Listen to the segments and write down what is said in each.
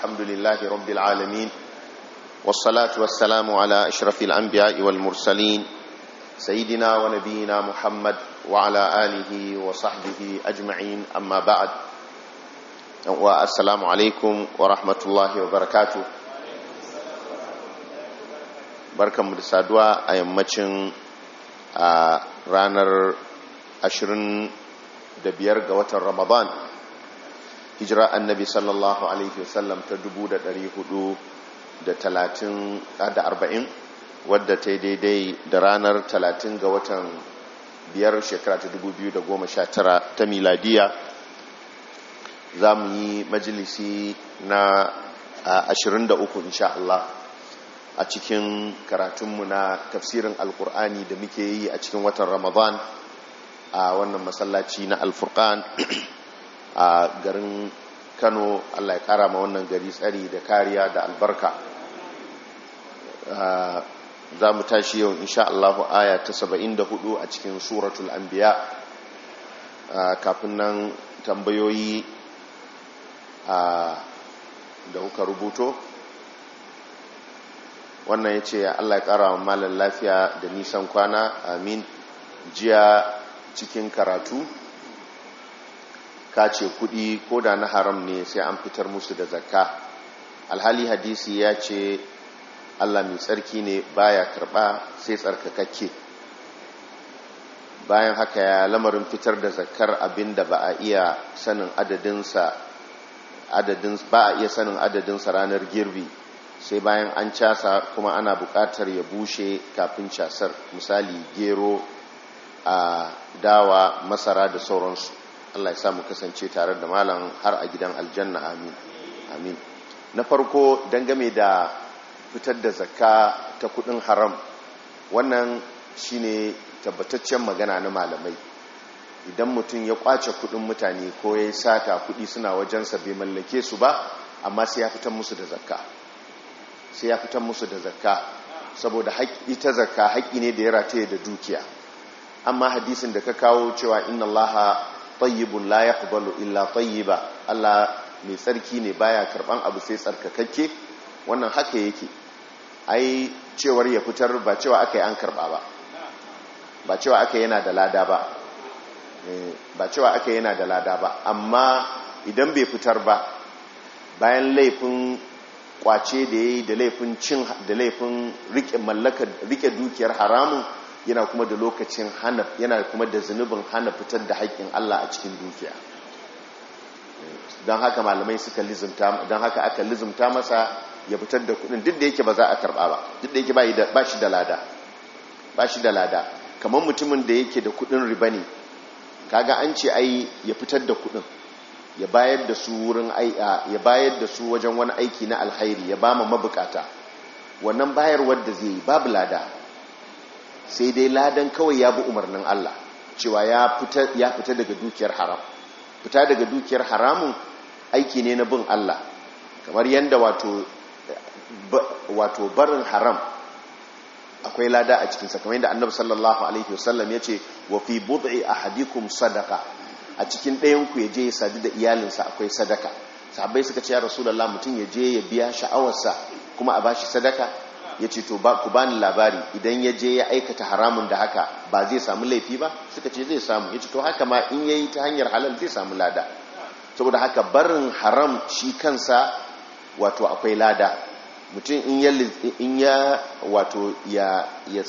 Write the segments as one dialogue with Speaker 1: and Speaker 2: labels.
Speaker 1: الحمد لله رب العالمين والصلاة والسلام على أشرف الأنبياء والمرسلين سيدنا ونبينا محمد وعلى آله وصحبه أجمعين أما بعد والسلام عليكم ورحمة الله وبركاته barkanmu da saduwa a yammacin a ranar 25 ga watan ramadan hijira annabi sallallahu alaihi wasallam ta 440 wadda ta yi daidai da ranar 30 ga watan biyar shekara ta 2019 ta miladiya za mu yi majalisi na 23 insha Allah a cikin karatunmu na tafsirin alkur'ani da muke yi a cikin watan ramadan a wannan masallaci na alfurkan a garin kano allah ya kara ma wannan gari tsari da kariya da albarka za mu tashi yau insha allahu aya ta 74 a cikin suratul anbiya kafin nan tambayoyi da kuka rubuto wannan ya ce allah ya kara wa malar lafiya da nisan kwana amin jiya cikin karatu ka ce kudi ko da na haram ne sai an fitar musu da zakka alhali hadisi ya ce allah mai tsarki ne baya karba sai tsarkakakke bayan haka ya lamarin fitar da zakkar abin da ba a iya sanin adadinsa ba a iya sanin adadinsa ranar girbi sai bayan an casa kuma ana buƙatar ya bushe kafin casar misali gero a dawa masara da sauransu Allah ya samu kasance tare da malam har a gidan aljanna amin amin na farko dangame da fitar da zakka ta kudin haram wannan shine tabbataccen magana na malamai idan mutum ya kwace kudin mutane ko ya sata kudi suna wajensa bai mallake su ba amma sai ya fitar musu da zakka sai ya fitar musu da zakka saboda ita zakka haƙƙi ne da ya rataye da dukiya amma hadisin da ka kawo cewa inna allaha tayyibun la yaqbalu illa tayyiba Allah mai tsarki ne baya karban abu sai tsarkakakke wannan haka yake ai cewar ya fitar ba cewa aka yi an karba ba ba cewa aka yana da lada ba ba cewa aka yana da lada ba amma idan bai fitar ba bayan laifin kwace da yayi da laifin cin da laifin rike mallakar rike dukiyar haramun yana kuma da lokacin hana yana kuma da zunubin hana fitar da haƙƙin Allah a cikin dukiya don haka malamai suka lizumta don haka aka lizumta masa ya fitar da kudin duk da yake ba za a karba ba duk da yake ba shi da lada ba shi da lada kamar mutumin da yake da kudin riba ne kaga an ce ai ya fitar da kudin ya bayar da su wurin ya bayar da su wajen wani aiki na alkhairi ya ba ma mabukata wannan bayarwar da zai yi babu lada sai dai ladan kawai ya bi umarnin Allah cewa ya fita ya fita daga dukiyar haram fita daga dukiyar haramun aiki ne na bin Allah kamar yanda wato wato barin haram akwai lada a cikinsa kamar yadda annabi sallallahu alaihi wasallam ya ce wa fi bud'i ahadikum sadaqa a cikin ɗayanku ya je ya sadu da iyalinsa akwai sadaka sahabbai suka ce ya rasulallah mutum ya je ya biya sha'awarsa kuma a bashi sadaka ya ce to ku bani labari idan ya je ya aikata haramun da haka ba zai samu laifi ba suka ce zai samu ya ce to haka ma in yayi ta hanyar halal zai samu lada saboda haka barin haram shi kansa wato akwai lada mutum in ya wato ya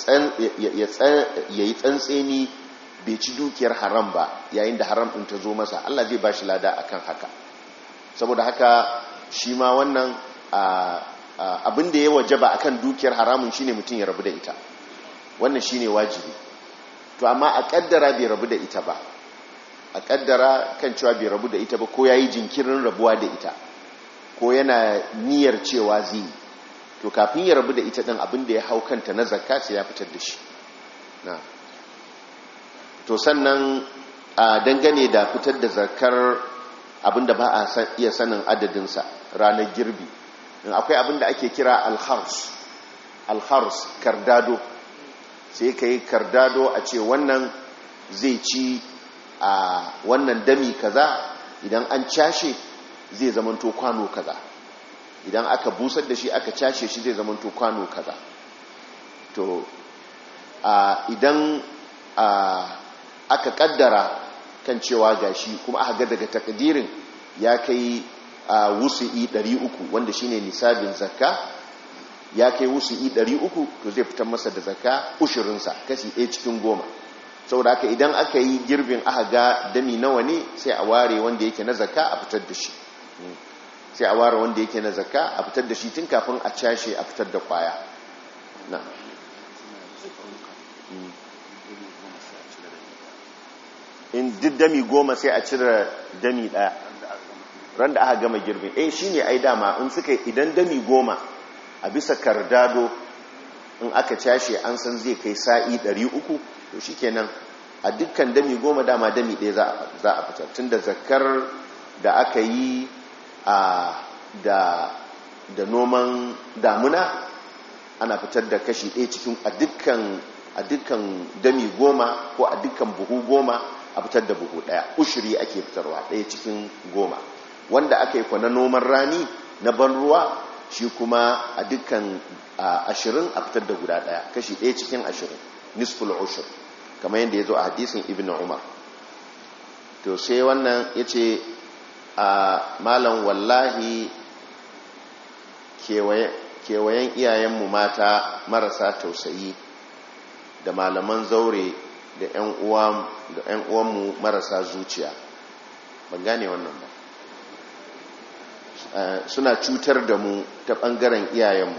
Speaker 1: yi tsantseni bai ci dukiyar haram ba yayin da haram ɗin ta zo masa Allah zai ba shi lada akan haka saboda haka shi ma wannan abin da ya wajaba akan dukiyar haramun shine mutum ya rabu da ita wannan shine wajibi to amma a kaddara bai rabu da ita ba a kaddara kan cewa bai rabu da ita ba ko yayi jinkirin rabuwa da ita ko yana niyyar cewa zai to kafin ya rabu da ita din abin da ya hau kanta na zakka sai ya fitar da shi na'am to sannan a dangane da fitar da zakar abinda ba a iya sanin adadinsa ranar girbi akwai abinda ake kira alhars alhars kardado sai ka yi kardado a ce wannan zai ci a wannan dami kaza idan an cashe zai zamanto kwano kaza idan aka busar da shi aka cashe shi zai zamanto kwano kaza to idan aka kaddara kan cewa gashi kuma aka ga daga takdirin ya kai wusu'i 300 wanda shine nisabin zakka ya kai wusu'i 300 to zai fitar masa da zakka ushirinsa kashi ɗaya cikin goma saboda haka idan aka yi girbin aka ga dami nawa ne sai a ware wanda yake na zakka a fitar da shi sai a ware wanda yake na zakka a fitar da shi tun kafin a cashe a fitar da kwaya na in duk dami goma sai a cire dami daya ran da aka gama girbin eh shine ai dama in suka idan dami goma a bisa kardado in aka cashe an san zai kai sa'i 300 to shikenan a dukkan dami goma dama dami ɗaya za a fitar tun da zakar da aka yi a da da noman damuna ana fitar da kashi ɗaya cikin a dukkan a dukkan dami goma ko a dukkan buhu goma a fitar da buhu ɗaya ushiri ake fitarwa ɗaya cikin goma wanda aka yi kwana noman rani na ban ruwa shi kuma a dukkan ashirin a fitar da guda ɗaya kashi ɗaya cikin ashirin nisful ushir kamar yadda ya zo a hadisin ibn umar to sai wannan ya ce a malam wallahi kewayen iyayenmu mata marasa tausayi da malaman zaure da 'yan uwanmu marasa zuciya ban gane wannan ba suna cutar da mu ta ɓangaren iyayenmu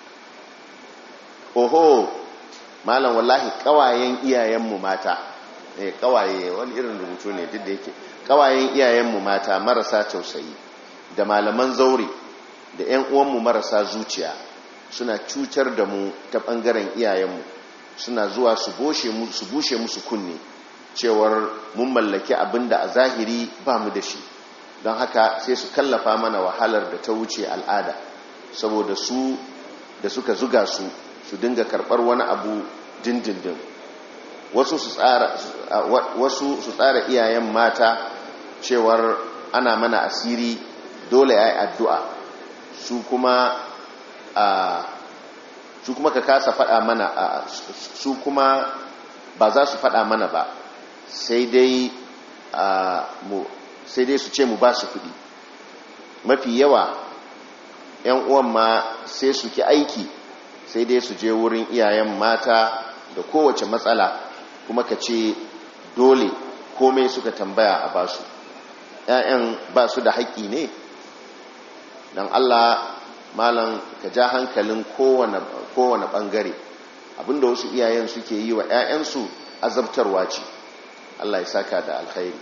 Speaker 1: oho malam wallahi kawayen iyayenmu mata eh kawaye wani irin rubutu ne duk da yake kawayen iyayenmu mata marasa tausayi da malaman zaure da 'yan uwanmu marasa zuciya suna cutar da mu ta ɓangaren iyayenmu suna zuwa su bushe musu kunne cewar mun mallaki abin da a zahiri ba mu da shi don haka sai su kallafa mana wahalar da ta wuce al'ada saboda su da suka zuga su su dinga karɓar wani abu dindindin wasu su tsara iyayen mata cewar ana mana asiri dole ya yi addu'a su kuma su kuma ka kasa faɗa mana su kuma ba za su faɗa mana ba sai dai sai dai su ce mu ba su kuɗi mafi yawa ‘yan uwan ma sai su ki aiki sai dai su je wurin iyayen mata da kowace matsala kuma ka ce dole komai suka tambaya a basu ‘ya'yan ba su da haƙƙi ne don Allah malam ka ja hankalin kowane ɓangare abinda wasu iyayen suke yi wa ‘ya'yansu azabtarwa ce Allah ya saka da alkhairi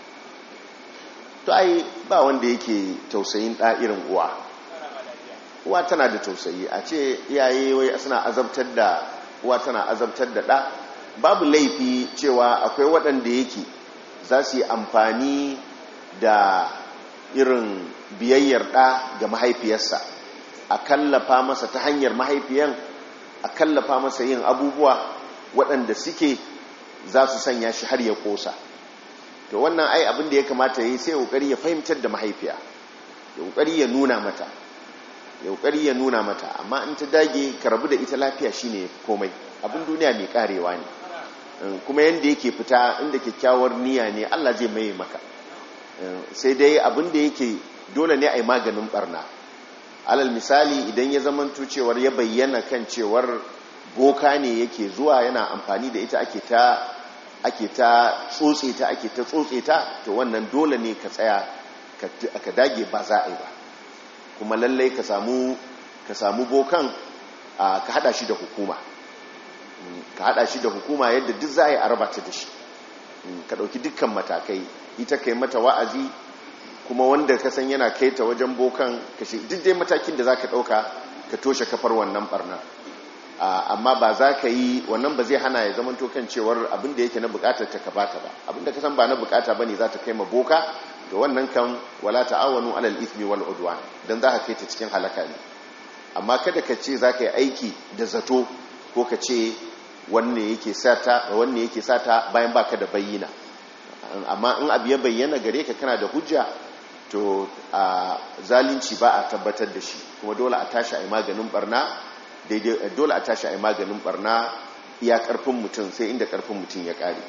Speaker 1: to ai ba wanda yake tausayin ɗa irin uwa uwa tana da tausayi a ce iyaye wai suna azabtar da uwa tana azabtar da ɗa babu laifi cewa akwai waɗanda yake za su yi amfani da irin biyayyar ɗa ga mahaifiyarsa a kallafa masa ta hanyar mahaifiyan a kallafa masa yin abubuwa waɗanda suke za su sanya shi har ya ƙosa to wannan ai abin da ya kamata ya yi sai ƙoƙari ya fahimtar da mahaifiya ya ƙoƙari ya nuna mata ya ƙoƙari ya nuna mata amma in ta dage ka rabu da ita lafiya shine komai abin duniya mai karewa ne kuma yadda yake fita inda kyakkyawar niyya ne Allah zai mai maka sai dai abin da yake dole ne a yi maganin barna alal misali idan ya zamanto cewar ya bayyana kan cewar boka ne yake zuwa yana amfani da ita ake ta ake ta tsotse ta ake ta tsotse ta to wannan dole ne ka tsaya ka dage ba za a yi ba kuma lallai ka samu ka samu bokan ka hada shi da hukuma ka hada shi da hukuma yadda duk za a yi a rabata da shi ka dauki dukkan matakai ita kai mata wa'azi kuma wanda ka san yana kai ta wajen bokan kashe duk dai matakin da za ka dauka ka toshe kafar wannan barna amma ba za ka yi wannan ba zai hana ya zama kan cewar abinda yake na bukatar ta ka bata ba abinda ka san ba na bukata bane za ta kai ma boka ga wannan kan wala ta'awanu alal ithmi wal udwan dan za ka kai ta cikin halaka ne amma kada ka ce za ka yi aiki da zato ko ka ce wanne yake sata wanne yake sata bayan baka da bayyana amma in abu ya bayyana gare ka kana da hujja to a zalunci ba a tabbatar da shi kuma dole a tashi a yi maganin barna daidai dole a tashi a yi maganin barna iya karfin mutum sai inda karfin mutum ya kare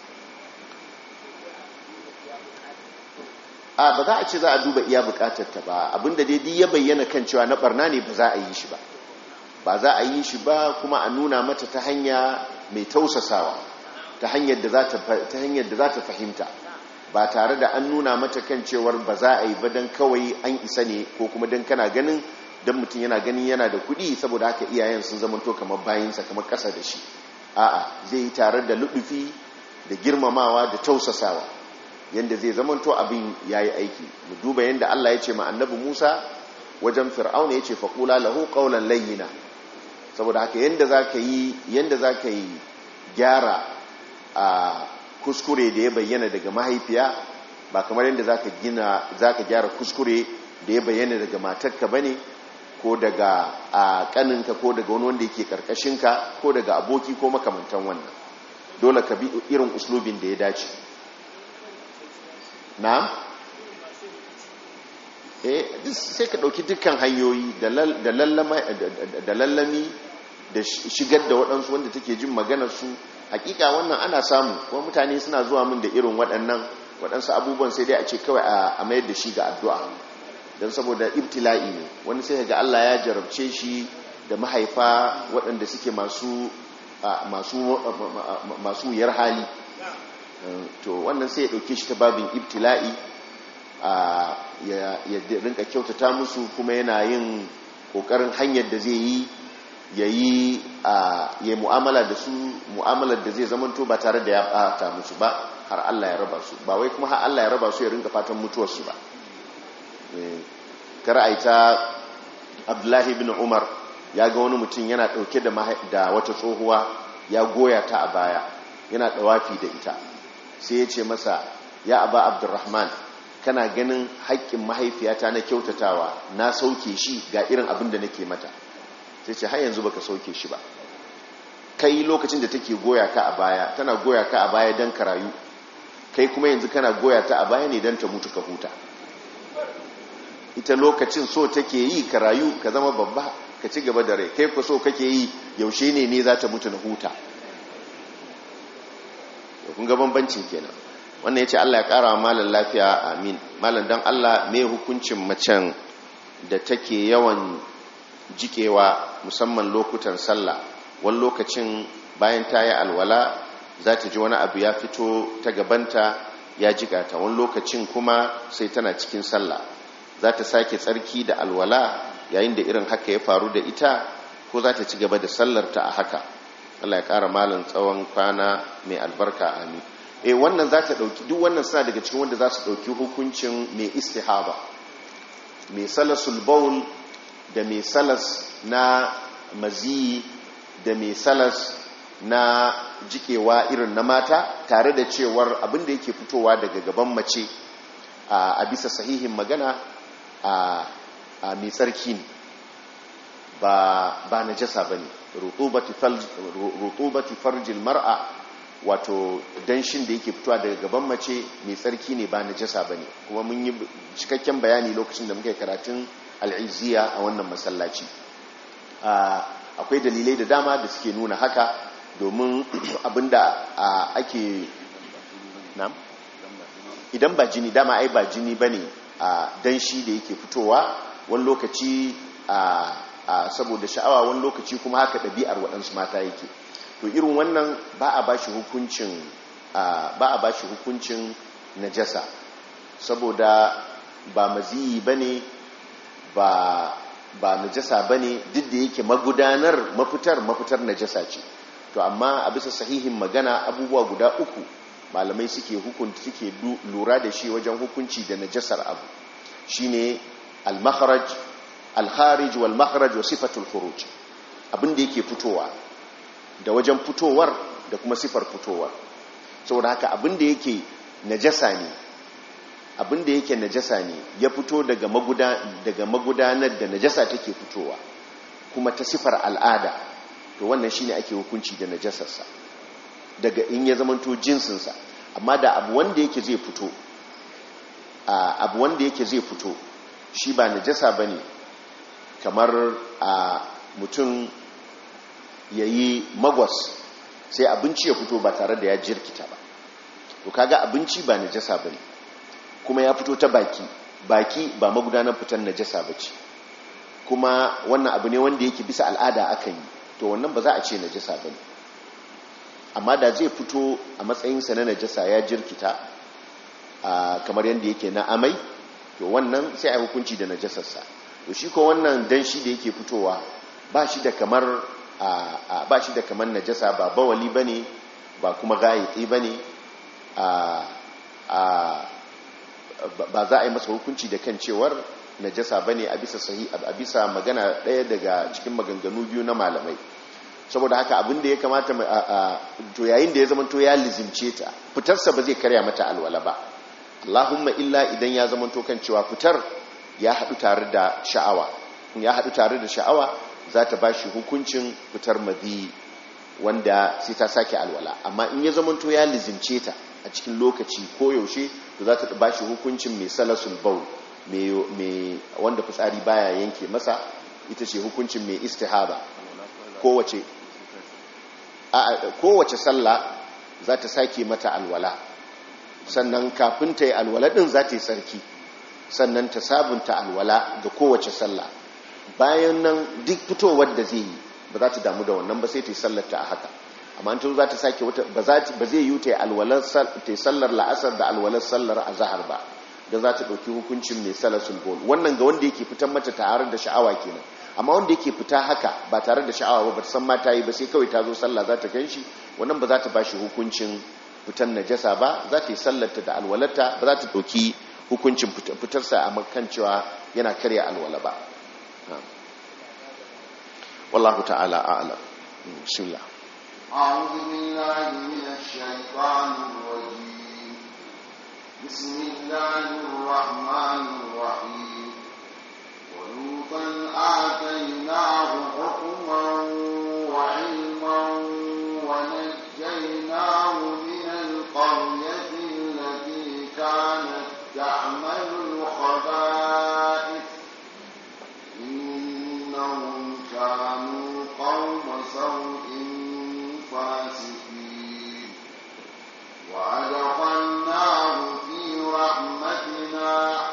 Speaker 1: a ba za a ce za a duba iya bukatar ta ba abinda daidai ya bayyana kan cewa na barna ne ba za a yi shi ba ba za a yi shi ba kuma a nuna mata ta hanya mai tausasawa ta hanyar da za ta fahimta ba tare da an nuna mata kan cewar ba za a yi ba don kawai an isa ne ko kuma don kana ganin don mutum yana ganin yana da kuɗi saboda haka iyayen sun zamanto kamar bayansa kamar ƙasa da shi a'a zai yi tare da luɗufi da girmamawa da tausasawa yadda zai zamanto abin ya yi aiki mu duba yadda Allah ya ce ma annabi Musa wajen fir'auna ya ce faƙula lahu ƙaunar layyina saboda haka yadda za ka yi yadda za ka yi gyara a kuskure da ya bayyana daga mahaifiya ba kamar yadda za ka gina za ka gyara kuskure da ya bayyana daga matarka ba ne ko daga a kaninka ko daga wani wanda yake karkashinka ko daga aboki ko makamantan wannan dole ka bi irin uslubin da ya dace na? eh sai ka ɗauki dukkan hanyoyi da lallami da shigar da waɗansu wanda take jin maganarsu hakika wannan ana samu kuma mutane suna zuwa min da irin waɗannan waɗansu abubuwan sai dai a ce kawai a mayar da shi ga addu'a don saboda ibtila'i ne wani sai ga Allah ya jarabce shi da mahaifa waɗanda suke masu masu wuyar hali to wannan sai ya ɗauke shi ta babin ibtila'i ya rinka kyautata musu kuma yana yin ƙoƙarin hanyar da zai yi ya yi mu'amala da su mu'amalar da zai zamanto ba tare da ya ɓata musu ba har Allah ya raba su ba wai kuma har Allah ya raba su ya rinka fatan mutuwarsu ba kara'aita abdullahi bin umar ya ga wani mutum yana ɗauke da wata tsohuwa ya goya ta a baya yana ɗawafi da ita sai ya ce masa ya aba abdurrahman kana ganin haƙƙin mahaifiyata na kyautatawa na sauke shi ga irin abin da nake mata sai ce har yanzu baka sauke shi ba kai lokacin da take goya ka a baya tana goya ka a baya don ka rayu kai kuma yanzu kana goya ta a baya ne don ta mutu ka huta ita lokacin so take yi ka rayu ka zama babba ka ci gaba da rai kai ku so kake yi yaushe ne ne za ta mutu na huta kun ga bambancin kenan wannan ya ce Allah ya kara wa malar lafiya amin malar don Allah mai hukuncin macen da take yawan jikewa musamman lokutan sallah wani lokacin bayan ta yi alwala za ta ji wani abu ya fito ta gabanta ya jika ta wani lokacin kuma sai tana cikin sallah za ta sake tsarki da alwala yayin da irin haka ya faru da ita ko za ta ci gaba da sallarta a haka Allah ya ƙara malin tsawon kwana mai albarka amin e wannan za ta ɗauki duk wannan suna daga cikin wanda za su ɗauki hukuncin mai istihaba mai salasul baul da mai salas na maziyi da mai salas na jikewa irin na mata tare da cewar abin da yake fitowa daga gaban mace a bisa sahihin magana a mai tsarki ne ba na jasa ba ne rutubati farjil mar'a wato danshin da yake fitowa daga gaban mace mai tsarki ne ba na jasa ba ne kuma mun yi cikakken bayani lokacin da muka yi karatun al'iziya a wannan masallaci akwai dalilai da dama da suke nuna haka domin abinda ake nam idan ba jini dama ai ba jini ba ne a danshi da yake fitowa wani lokaci a saboda sha'awa wani lokaci kuma haka ɗabi'ar waɗansu mata yake to irin wannan ba a bashi hukuncin ba a bashi hukuncin najasa saboda ba maziyi bane ba ba najasa bane duk da yake magudanar mafitar mafitar najasa ce to amma a bisa sahihin magana abubuwa guda uku malamai suke hukunta suke lura da shi wajen hukunci da najasar abu shine al-makharaj al-kharij wal makharaj wa sifatul khuruj abin da yake fitowa da wajen fitowar da kuma sifar fitowar saboda haka abin da yake najasa ne abin da yake najasa ne ya fito daga magudanar da najasa take fitowa kuma ta sifar al'ada to wannan shine ake hukunci da najasarsa daga in ya zamanto jinsinsa amma da abu wanda yake zai fito abu wanda yake zai fito shi ba najasa ba ne kamar a mutum ya yi magwas sai abinci ya fito ba tare da ya jirkita ba to kaga abinci ba najasa ba ne kuma ya fito ta baki baki ba magudanar fitar najasa ba ce kuma wannan abu ne wanda yake bisa al'ada akan yi to wannan ba za a ce najasa ba ne amma da zai fito a matsayinsa na najasa ya jirkita kamar yadda yake na amai to wannan sai a hukunci da najasarsa to shi ko wannan danshi da yake fitowa ba shi da kamar ba shi da kamar najasa ba bawali bane ba kuma gayitsi bane ba za a yi masa hukunci da kan cewar najasa bane a bisa sahi a bisa magana ɗaya daga cikin maganganu biyu na malamai saboda haka abin da ya kamata to yayin da ya zama to ya lizimce ta fitarsa ba zai karya mata alwala ba Allahumma illa idan ya zama to kan cewa fitar ya haɗu tare da sha'awa ya haɗu tare da sha'awa za ta ba shi hukuncin fitar madhi wanda sai ta sake alwala amma in ya zama to ya lizimce ta a cikin lokaci ko yaushe to za ta ba shi hukuncin mai salasul baul mai wanda fitsari baya yanke masa ita ce hukuncin mai istihaba kowace kowace sallah za ta sake mata alwala sannan kafin ta yi alwala din za ta yi sarki sannan ta sabunta alwala ga kowace sallah bayan nan duk fitowar da zai yi ba za ta damu da wannan ba sai ta yi sallarta a haka amma an za ta sake wata ba zai yi ta yi sallar la'asar da alwalar sallar a zahar ba don za ta ɗauki hukuncin mai salasul bol wannan ga wanda yake fitan mata tare da sha'awa kenan amma wanda yake fita haka ba tare da sha'awa ba san mata yi ba sai kawai ta zo sallah za ta ganshi wannan ba za ta bashi hukuncin fitan najasa ba za ta yi sallarta da alwalarta ba za ta ɗauki hukuncin fitarsa a makan cewa yana karya alwala ba wallahu ta'ala a'lam bismillah
Speaker 2: أعوذ بالله من الشيطان الرجيم بسم الله الرحمن الرحيم ولوطا آتيناه حكما وعلما ونجيناه من القرية التي كانت تعمل الخبائث إنهم كانوا قوم سوء فاسقين وأدخلناه في رحمتنا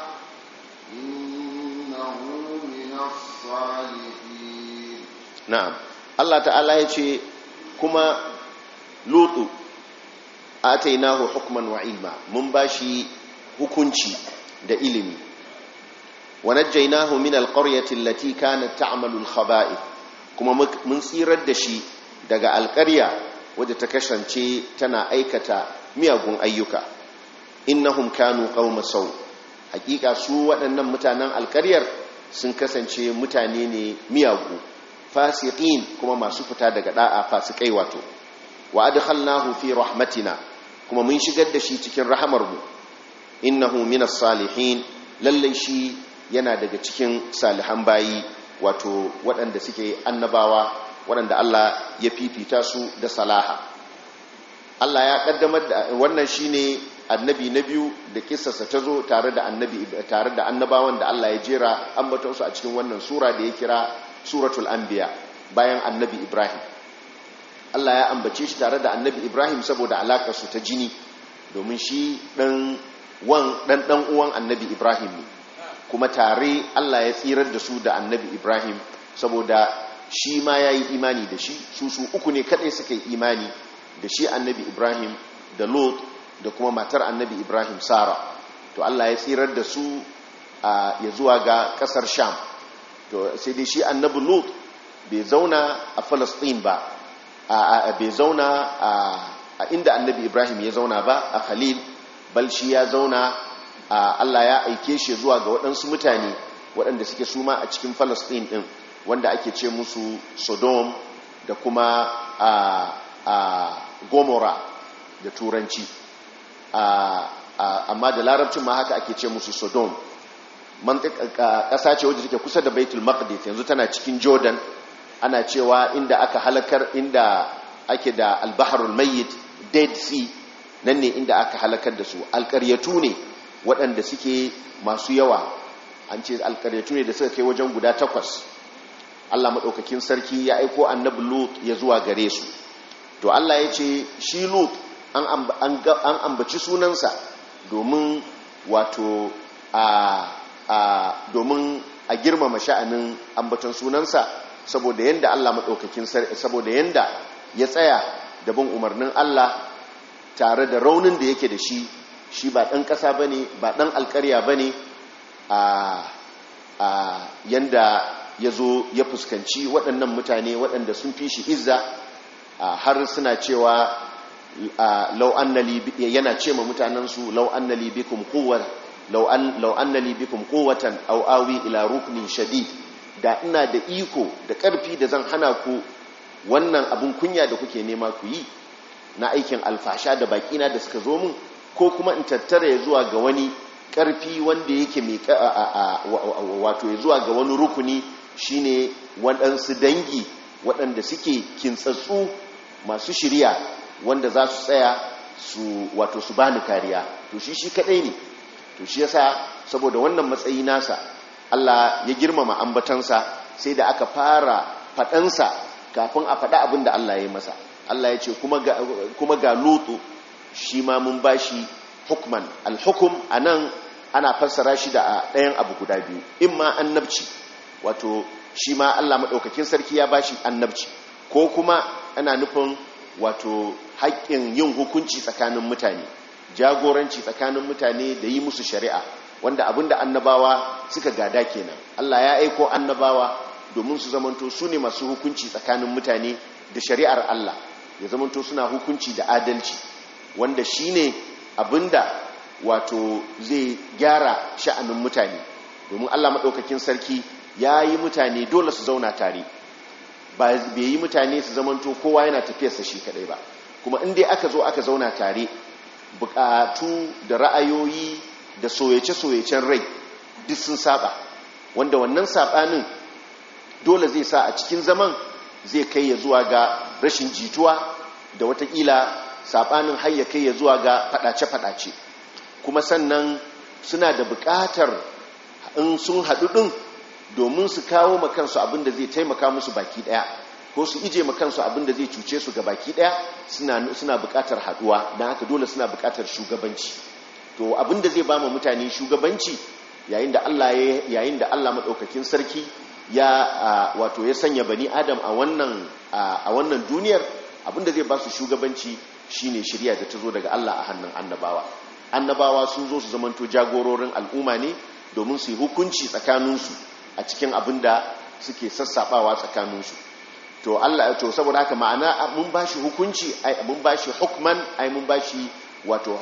Speaker 2: إنه من الصالحين
Speaker 1: na'am Allah ta'ala ya ce kuma lutu atainahu hukman wa ilma mun bashi hukunci da ilimi wa najjaynahu min alqaryati allati kanat ta'malu alkhaba'ith kuma mun tsirar da shi daga alƙarya wadda ta kasance tana aikata miyagun ayyuka innahum kanu qauma sau hakika su waɗannan mutanen alƙaryar sun kasance mutane ne miyagu fasiqin kuma masu fita daga da'a fasikai wato wa adkhalnahu fi rahmatina kuma mun shigar da shi cikin rahamarmu innahu minas salihin lalle shi yana daga cikin salihan bayi wato waɗanda suke annabawa waɗanda Allah ya fifita su da salaha Allah ya kaddamar da wannan shine annabi na biyu da kissarsa ta zo tare da annabi tare da annabawan da Allah ya jera ambaton su a cikin wannan sura da ya kira suratul anbiya bayan annabi Ibrahim Allah ya ambace shi tare da annabi Ibrahim saboda alakar su ta jini domin shi dan wan dan dan uwan annabi Ibrahim ne kuma tare Allah ya tsirar da su da annabi Ibrahim saboda shi ma yayi imani da shi su su uku ne kadai suka yi imani da shi annabi Ibrahim da Lot da kuma matar annabi Ibrahim Sara to Allah ya tsirar da su ya zuwa ga kasar Sham to sai dai shi annabi Lot bai zauna a Palestine ba bai zauna a inda annabi Ibrahim ya zauna ba a Khalil bal shi ya zauna Allah ya aike shi zuwa ga waɗansu mutane waɗanda suke suma a cikin Palestine ɗin wanda ake ce musu Sodom da kuma a Gomorrah da turanci amma da larabcin ma haka ake ce musu Sodom ƙasa ce wadda take kusa da Baitul Maqdis yanzu tana cikin Jordan ana cewa inda aka halakar inda ake da albaharul mayyit Dead Sea nan ne inda aka halakar da su alƙaryatu ne waɗanda suke masu yawa an ce alkaryatu ne da suka kai wajen guda takwas Allah maɗaukakin sarki ya aiko annabi lut ya zuwa gare su to Allah ya ce shi lut an ambaci sunansa domin wato a domin a girmama sha'anin ambaton sunansa saboda yanda Allah maɗaukakin sarki saboda yanda ya tsaya da bin umarnin Allah tare da raunin da yake da shi shi ba ɗan ƙasa ba ne ba ɗan alƙarya ba ne a yanda ya zo ya fuskanci waɗannan mutane waɗanda sun fi shi izza har suna cewa lau annali yana ce ma mutanensu lau annali bikum quwwatan lau annali bikum quwwatan aw awi ila ruknin shadid da ina da iko da ƙarfi da zan hana ku wannan abin kunya da kuke nema ku yi na aikin alfasha da bakina da suka zo mun ko kuma in tattara ya zuwa ga wani ƙarfi wanda yake mai wato ya zuwa ga wani rukuni shine waɗansu dangi waɗanda suke kintsatsu masu shirya wanda za su tsaya su wato su bani kariya to shi shi kaɗai ne to shi yasa saboda wannan matsayi nasa Allah ya girmama ambatansa sai da aka fara faɗansa kafin a faɗa abin da Allah ya masa Allah ya ce kuma ga lutu shi ma mun bashi hukman alhukum a nan ana fassara shi da ɗayan abu guda biyu in ma annabci wato shi ma Allah maɗaukakin sarki ya bashi annabci ko kuma ana nufin wato haƙƙin yin hukunci tsakanin mutane jagoranci tsakanin mutane da yi musu shari'a wanda abinda annabawa suka gada kenan Allah ya aiko annabawa domin su zamanto su ne masu hukunci tsakanin mutane da shari'ar Allah ya zamanto suna hukunci da adalci wanda shine abinda wato zai gyara sha'anin mutane domin Allah maɗaukakin sarki ya yi mutane dole su zauna tare ba bai yi mutane su zamanto kowa yana tafiyarsa shi kadai ba kuma inda aka zo aka zauna tare bukatu da ra'ayoyi da soyace-soyacen rai duk sun saba wanda wannan sabanin dole zai sa a cikin zaman zai kai ya zuwa ga rashin jituwa da watakila sabanin har ya kai ya zuwa ga fadace-fadace kuma sannan suna da bukatar in sun haɗu ɗin domin su kawo makansu abinda zai taimaka musu baki ɗaya ko su ije makansu abinda zai cuce su ga baki ɗaya suna bukatar haɗuwa don haka dole suna bukatar shugabanci to abinda zai ba mutane shugabanci yayin da Allah yayin da Allah madaukakin sarki ya wato ya sanya bani adam a wannan a wannan duniyar abinda zai ba su shugabanci shine shari'a da ta zo daga Allah a hannun annabawa annabawa sun zo su zamanto jagororin al'umma ne domin su yi hukunci tsakaninsu a cikin abinda suke sassabawa tsakaninsu to Allah to saboda haka ma'ana mun bashi hukunci ai mun bashi hukman ai mun bashi wato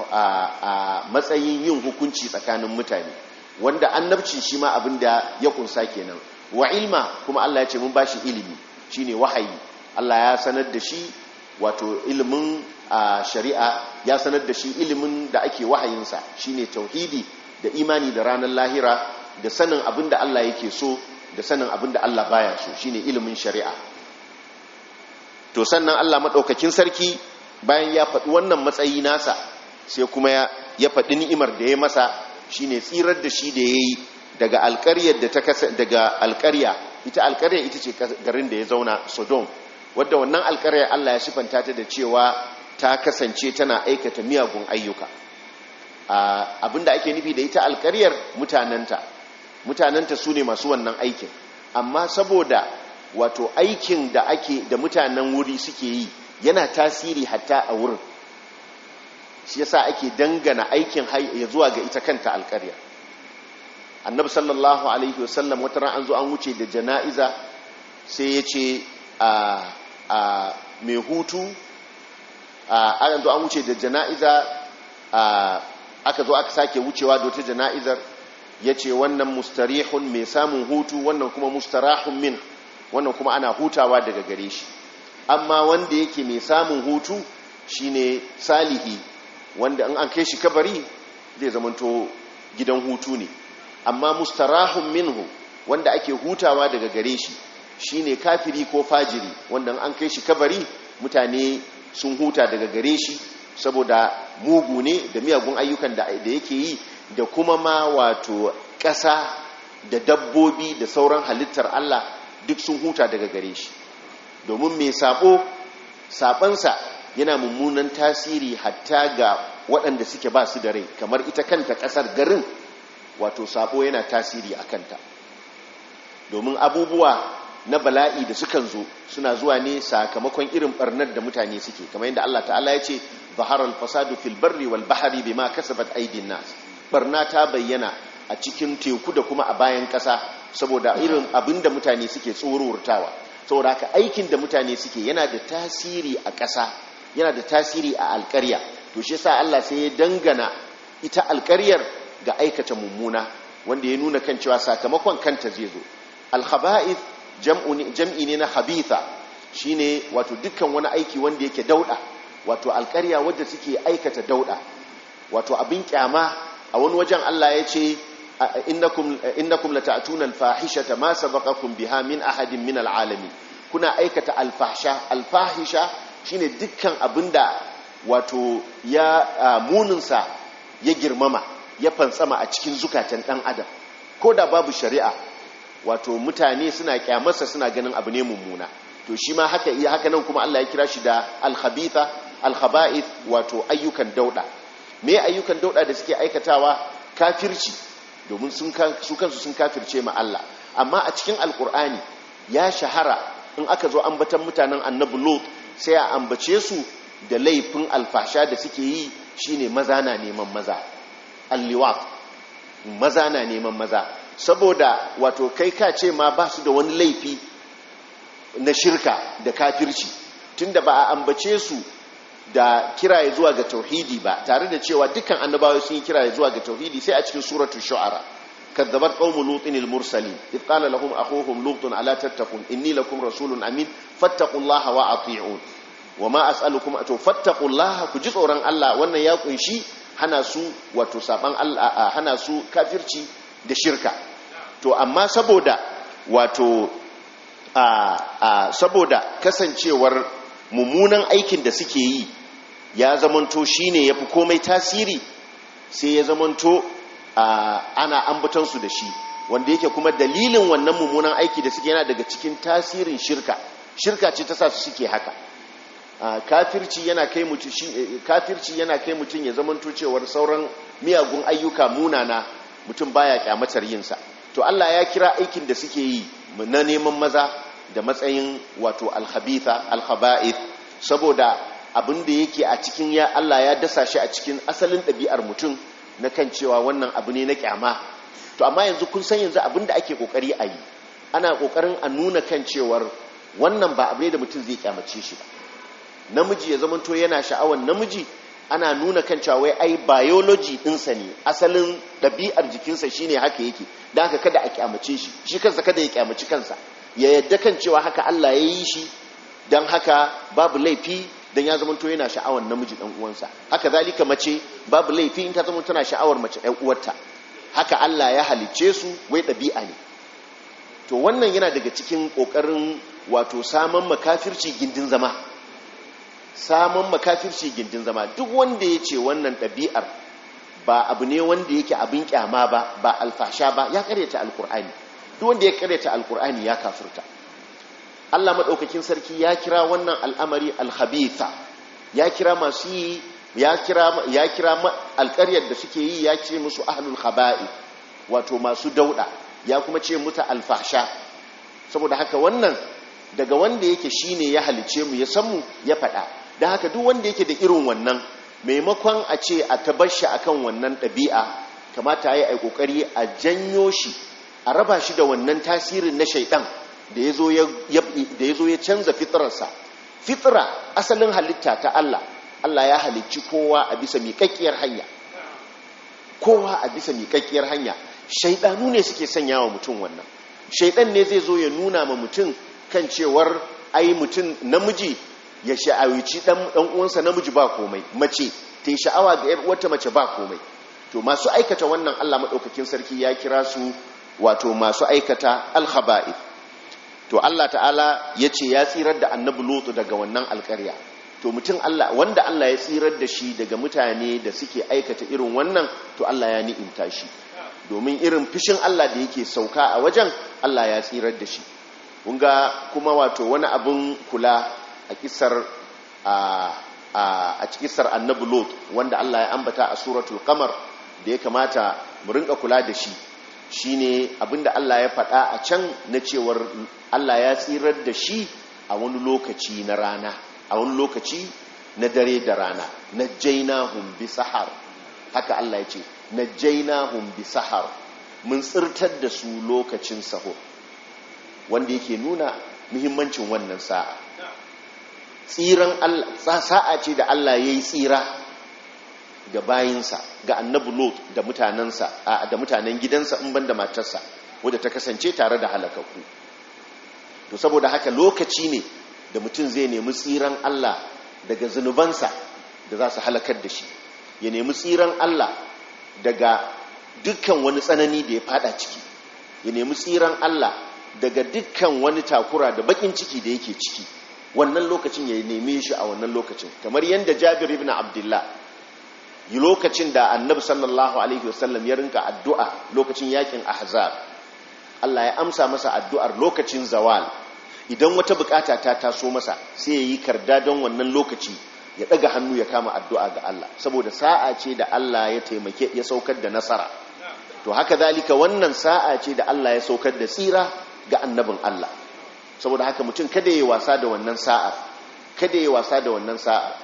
Speaker 1: a matsayin yin hukunci tsakanin mutane wanda annabci shi ma abin da ya kunsa kenan wa ilma kuma Allah ya ce mun bashi ilimi shine wahayi Allah ya sanar da shi wato ilimin shari'a ya sanar da shi ilimin da ake wahayinsa shine tauhidi da imani da ranar lahira da sanin abin da Allah yake so da sanin abin da Allah baya so shine ilimin shari'a to sannan Allah madaukakin sarki bayan ya faɗi wannan matsayi nasa sai kuma ya faɗi ni'imar da ya masa shine tsirar da shi da yayi daga alƙaryar da ta kasa daga alƙarya ita alƙarya ita ce garin da ya zauna Sodom wadda wannan alƙaryar Allah ya sifanta ta da cewa ta kasance tana aikata miyagun ayyuka abinda ake nufi da ita alƙaryar mutananta mutananta su ne masu wannan aikin amma saboda wato aikin da ake da mutanen wuri suke yi yana tasiri hatta a wurin shi yasa ake dangana aikin ya zuwa ga ita kanta alƙarya annabi sallallahu alaihi wasallam wata ran an zo an wuce da jana'iza sai ya ce a a mai hutu a an zo an wuce da jana'iza a aka zo aka sake wucewa da wata jana'izar ya ce wannan mustarihun mai samun hutu wannan kuma mustarahun min wannan kuma ana hutawa daga gare shi amma wanda yake mai samun hutu shine salihi wanda in an kai shi kabari zai zamanto gidan hutu ne amma mustarahun minhu wanda ake hutawa daga gare shi shine kafiri ko fajiri wanda in an kai shi kabari mutane sun huta daga gare shi saboda mugu ne da miyagun ayyukan da yake yi da kuma ma wato ƙasa da dabbobi da sauran halittar Allah duk sun huta daga gare shi domin mai sabo sabansa yana mummunan tasiri hatta ga waɗanda suke ba su da rai kamar ita kanta ƙasar garin wato sabo yana tasiri a kanta domin abubuwa na bala'i da sukan zo suna zuwa ne sakamakon irin barnar da mutane suke kamar yadda Allah ta'ala ya ce zaharar fasadu fil barri wal bahari bima kasabat aidin nas barna ta bayyana a cikin teku da kuma a bayan ƙasa saboda irin abin da mutane suke tsorurtawa saboda haka aikin da mutane suke yana da tasiri a ƙasa yana da tasiri a alƙarya to shi yasa Allah sai ya dangana ita alƙaryar ga aikata mummuna wanda ya nuna kan cewa sakamakon kanta zai zo al-khaba'ith jam'i ne na habitha shine wato dukkan wani aiki wanda yake dauda wato alƙarya wadda suke aikata dauda wato abin kyama a wani wajen Allah ya ce innakum innakum lata'tuna al-fahishata ma sabaqakum biha min ahadin min al-alamin kuna aikata al-fahsha al-fahisha shine dukkan abinda wato ya muninsa ya girmama ya fantsama a cikin zukatan dan adam ko da babu shari'a wato mutane suna kyamarsa suna ganin abu ne mummuna to shi ma haka iya haka nan kuma Allah ya kira shi da al-khabitha al-khaba'ith wato ayyukan dauda me ayyukan dauda da suke aikatawa kafirci domin sun su kansu sun kafirce ma Allah amma a cikin alkur'ani ya shahara in aka zo ambatan mutanen annabi lot sai a ambace su da laifin alfasha da suke yi shine maza na neman maza alliwat maza na neman maza saboda wato kai ka ce ma ba su da wani laifi na shirka da kafirci tunda ba a ambace su da kiraye zuwa ga tauhidi ba tare da cewa dukkan annabawa sun yi kiraye zuwa ga tauhidi sai a cikin suratul shu'ara kadzabat qaumu lutin al-mursalin id qala lahum akhuhum lutun ala tattaqun inni lakum rasulun amin fattaqullaha wa ati'un wama as'alukum ato fattaqullaha ku ji tsoron Allah wannan ya kunshi hana su wato saban Allah hana su kafirci da shirka to amma saboda wato a saboda kasancewar mummunan aikin da suke yi ya zamanto shine yafi komai tasiri sai ya zamanto ana ambatansu da shi wanda yake kuma dalilin wannan mummunan aiki da suke yana daga cikin tasirin shirka shirka ce ta sa su suke haka kafirci yana kai mutum kafirci yana kai mutum ya zamanto cewar sauran miyagun ayyuka munana mutum baya kyamatar yinsa to Allah ya kira aikin da suke yi na neman maza da matsayin wato alhabitha alhaba'ith saboda abin da yake a cikin ya Allah ya dasa shi a cikin asalin ɗabi'ar mutum na kan cewa wannan abu ne na kyama to amma yanzu kun san yanzu abin da ake kokari a yi ana kokarin a nuna kan cewar wannan ba abu ne da mutum zai kyamace shi ba namiji ya zamanto yana sha'awar namiji ana nuna kan cewa wai ai biology ɗinsa ne asalin ɗabi'ar jikinsa shine haka yake don haka kada a kyamace shi shi kansa kada ya kyamaci kansa ya yadda kan cewa haka Allah ya yi shi don haka babu laifi don ya zamanto yana sha'awar namiji ɗan uwansa haka zalika mace babu laifi in ta zama tana sha'awar mace ɗan uwarta haka Allah ya halicce su wai ɗabi'a ne to wannan yana daga cikin ƙoƙarin wato saman makafirci gindin zama saman makafirci gindin zama duk wanda ya ce wannan ɗabi'ar ba abu ne wanda yake abin kyama ba ba alfasha ba ya karyata alkur'ani duk wanda ya karyata alkur'ani ya kafirta Allah maɗaukakin sarki ya kira wannan al'amari alhabitha ya kira masu yi ya kira ya kira alƙaryar da suke yi ya ce musu ahlul khaba'i wato masu dauda ya kuma ce muta alfasha saboda haka wannan daga wanda yake shine ya halice mu ya san mu ya faɗa don haka duk wanda yake da irin wannan maimakon a ce a tabashi akan wannan ɗabi'a kamata ya yi ƙoƙari a janyo shi a raba shi da wannan tasirin na shaidan da ya zo ya canza fitrarsa fitra asalin halitta ta Allah Allah ya halicci kowa a bisa miƙaƙƙiyar hanya kowa a bisa miƙaƙƙiyar hanya shaidanu ne suke sanya wa mutum wannan shaidan ne zai zo ya nuna ma mutum kan cewar ai mutum namiji ya sha'awici dan uwansa namiji ba komai mace ta yi sha'awa ga 'yar uwarta mace ba komai to masu aikata wannan Allah maɗaukakin sarki ya kira su wato masu aikata alhaba'ith to Allah ta'ala ya ce ya tsirar da annabi lutu daga wannan alƙarya to mutum Allah wanda Allah ya tsirar da shi daga mutane da suke aikata irin wannan to Allah ya ni'imta shi domin irin fishin Allah da yake sauka a wajen Allah ya tsirar da shi kunga kuma wato wani abun kula a kisar a a cikisar annabi lot wanda Allah ya ambata a suratul qamar da ya kamata mu rinka kula da shi shine abinda Allah ya faɗa a can na cewar Allah ya tsirar da shi a wani lokaci na rana a wani lokaci na dare da rana najjaynahum bi sahar haka Allah ya ce najjaynahum bi sahar mun tsirtar da su lokacin sahur wanda yake nuna muhimmancin wannan sa'a tsiran Allah sa'a ce da Allah ya yi tsira ga bayinsa ga annabi lot da mutanensa da mutanen gidansa in ban da matarsa wadda ta kasance tare da halakakku to saboda haka lokaci ne da mutum zai nemi tsiran Allah daga zunubansa da za su halakar da shi ya nemi tsiran Allah daga dukkan wani tsanani da ya fada ciki ya nemi tsiran Allah daga dukkan wani takura da bakin ciki da yake ciki wannan lokacin ya neme shi a wannan lokacin kamar yadda jabir ibn abdullah yi lokacin da annabi sallallahu alaihi wasallam ya rinka addu'a lokacin yakin ahzab Allah ya amsa masa addu'ar lokacin zawal idan wata bukata ta taso masa sai ya yi karda don wannan lokaci ya daga hannu ya kama addu'a ga Allah saboda sa'a ce da Allah ya taimake ya saukar da nasara to haka zalika wannan sa'a ce da Allah ya saukar da tsira ga annabin Allah saboda haka mutum kada ya wasa da wannan sa'ar kada ya wasa da wannan sa'ar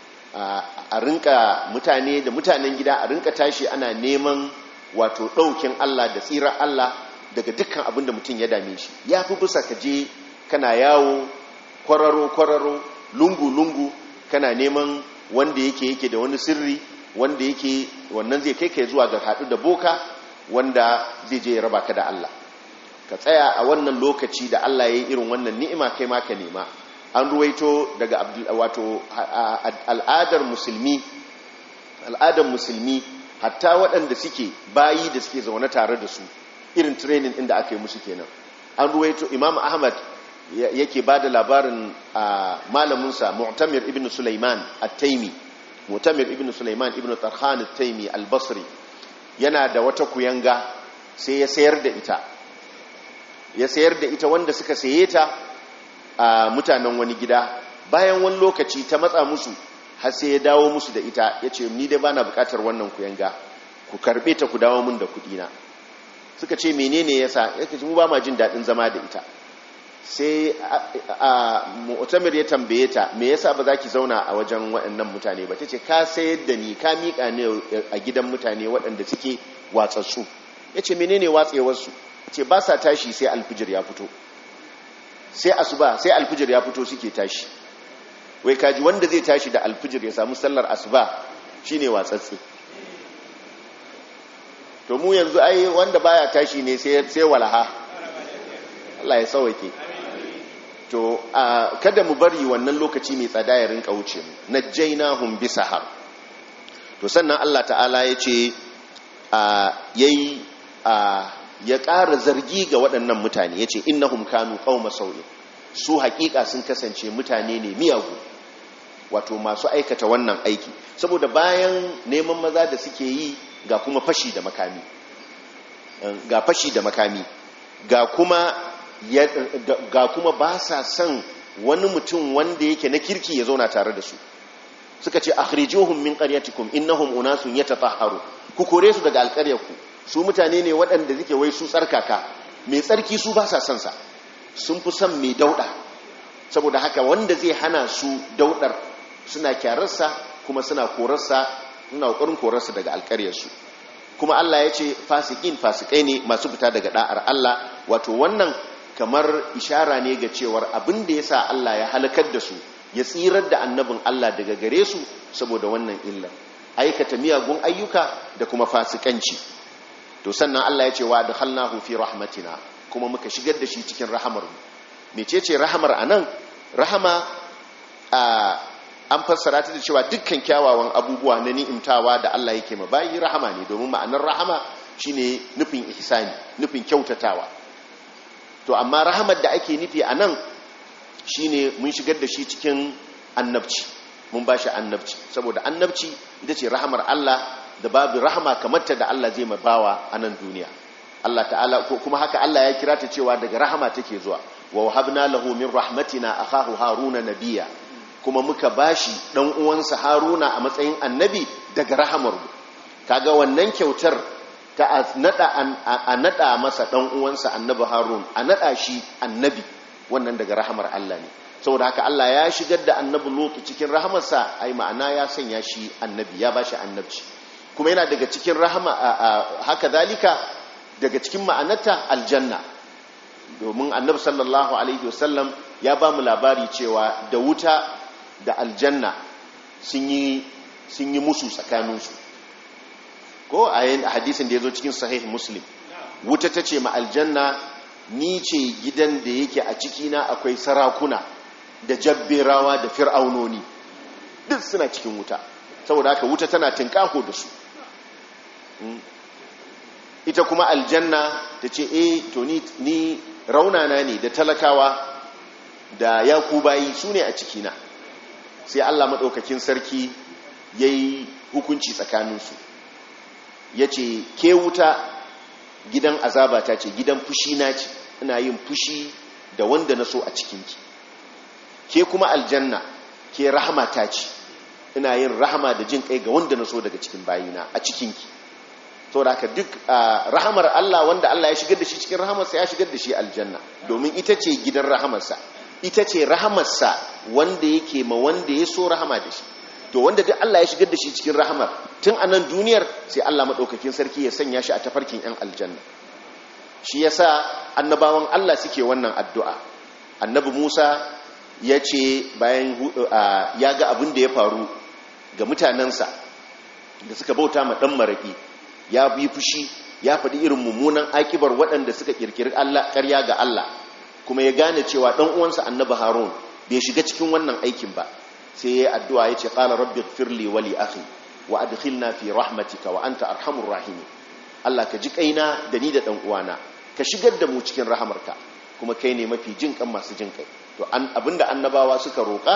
Speaker 1: a rinka mutane da mutanen gida a rinka tashi ana neman wato ɗaukin Allah da tsirar Allah daga dukkan abin da mutum ya dame shi ya fi bisa ka je kana yawo kwararo-kwararo lungu-lungu kana neman wanda yake yake da wani sirri wanda yake wannan zai kai kai zuwa ga haɗu da boka wanda zai je ya raba ka da Allah ka tsaya a wannan lokaci da Allah ya yi irin wannan ni'ima kai ma ka nema an ruwaito daga wato al'adar musulmi al'adar musulmi hatta waɗanda suke bayi da suke zaune tare da su irin training inda aka yi musu kenan an ruwaito imam ahmad yake ba da labarin malaminsa mu'tamir ibn sulaiman at-taimi mu'tamir ibn sulaiman ibn tarhan at-taimi al-basri yana da wata kuyanga sai ya sayar da ita ya sayar da ita wanda suka saye ta a mutanen wani gida bayan wani lokaci ta matsa musu har sai ya dawo musu da ita ya ce ni dai bana bukatar wannan kuyanga ku karbe ta ku dawo mun da kudina suka ce menene yasa yake mu ba ma jin dadin zama da ita sai a mu'tamir ya tambaye ta me yasa ba za ki zauna a wajen waɗannan mutane ba tace ka sayar da ni ka mika ne a gidan mutane waɗanda suke watsatsu yace menene watsewar su ce ba sa tashi sai alfijir ya fito sai asuba sai alfijir ya fito suke tashi wai kaji wanda zai tashi da alfijir ya samu sallar asuba shine watsatse to mu yanzu ai wanda baya tashi ne sai sai walaha Allah ya sauke to kada mu bari wannan lokaci mai tsada ya rinka wuce mu najjaynahum bisahar to sannan Allah ta'ala ya ce yayi ya ƙara zargi ga waɗannan mutane ya ce innahum kanu qauma sau'in su haƙiƙa sun kasance mutane ne miyagu wato masu aikata wannan aiki saboda bayan neman maza da suke yi ga kuma fashi da makami ga fashi da makami ga kuma ga kuma ba sa son wani mutum wanda yake na kirki ya zauna tare da su suka ce akhrijuhum min qaryatikum innahum unasun yatatahharu ku kore su daga alƙaryarku su mutane ne waɗanda suke wai su tsarkaka mai tsarki su ba sa son sa sun fi son mai dauɗa saboda haka wanda zai hana su daudar suna kyararsa kuma suna korarsa suna ƙoƙarin korarsa daga alƙaryarsu kuma Allah ya ce fasikin fasikai ne masu fita daga da'ar Allah wato wannan kamar ishara ne ga cewar abin da ya sa Allah ya halakar da su ya tsirar da annabin Allah daga gare su saboda wannan illar aikata miyagun ayyuka da kuma fasikanci to sannan Allah ya ce wa adkhalnahu fi rahmatina kuma muka shigar da shi cikin rahamar mu mecece rahamar anan rahama a an fassara ta da cewa dukkan kyawawan abubuwa na ni'imtawa da Allah yake ma bayi rahama ne domin ma'anar rahama shine nufin ihsani nufin kyautatawa to amma rahamar da ake nufi a nan shine mun shigar da shi cikin annabci mun ba shi annabci saboda annabci ita ce rahamar Allah da babu rahama kamar ta da Allah zai mabawa a nan duniya Allah ta'ala ko kuma haka Allah ya kira ta cewa daga rahama take zuwa wa wahabna lahu min rahmatina akahu haruna nabiyya kuma muka bashi dan uwansa haruna a matsayin annabi daga rahamar mu kaga wannan kyautar ta a nada a nada masa dan uwansa annabi harun a nada shi annabi wannan daga rahamar Allah ne saboda haka Allah ya shigar da annabi lutu cikin rahamarsa ai ma'ana ya sanya shi annabi ya bashi annabci kuma yana daga cikin rahama haka zalika daga cikin ma'anarta aljanna domin annabi sallallahu alaihi wasallam ya ba mu labari cewa da wuta da aljanna sun yi sun yi musu tsakaninsu ko a hadisin da ya zo cikin sahih muslim wuta ta ce ma aljanna ni ce gidan da yake a cikina akwai sarakuna da jabberawa da fir'aunoni duk suna cikin wuta saboda haka wuta tana tinkaho da su ita kuma aljanna ta ce e to ni raunana ne da talakawa da yakubayi su ne a cikina sai allah maɗaukakin sarki ya yi hukunci tsakaninsu ya ce ke wuta gidan azaba ta ce gidan fushi na ce ina yin fushi da wanda na so a cikinki ke kuma aljanna ke rahama ta ce ina yin rahama da jin kai ga wanda na so daga cikin bayina a cikinki to da ka duk rahamar Allah wanda Allah ya shigar da shi cikin rahamarsa ya shigar da shi aljanna domin ita ce gidan rahamarsa ita ce rahamarsa wanda yake ma wanda ya so rahama da shi to wanda duk Allah ya shigar da shi cikin rahamar tun a nan duniyar sai Allah maɗaukakin sarki ya sanya shi a tafarkin 'yan aljanna shi yasa annabawan Allah suke wannan addu'a annabi Musa ya ce bayan ya ga abin da ya faru ga mutanensa da suka bauta ma ɗan maraƙi ya bi fushi ya faɗi irin mummunan akibar waɗanda suka ƙirƙiri ƙarya ga Allah kuma ya gane cewa ɗan uwansa annabi harun bai shiga cikin wannan aikin ba sai ya yi addu'a ya ce ƙala rabbi firli wali akhi wa adkhilna fi rahmatika wa anta arhamur rahimi Allah ka ji kaina da ni da ɗan uwana ka shigar da mu cikin rahamarka kuma kai ne mafi jin kan masu jin kai to abinda annabawa suka roƙa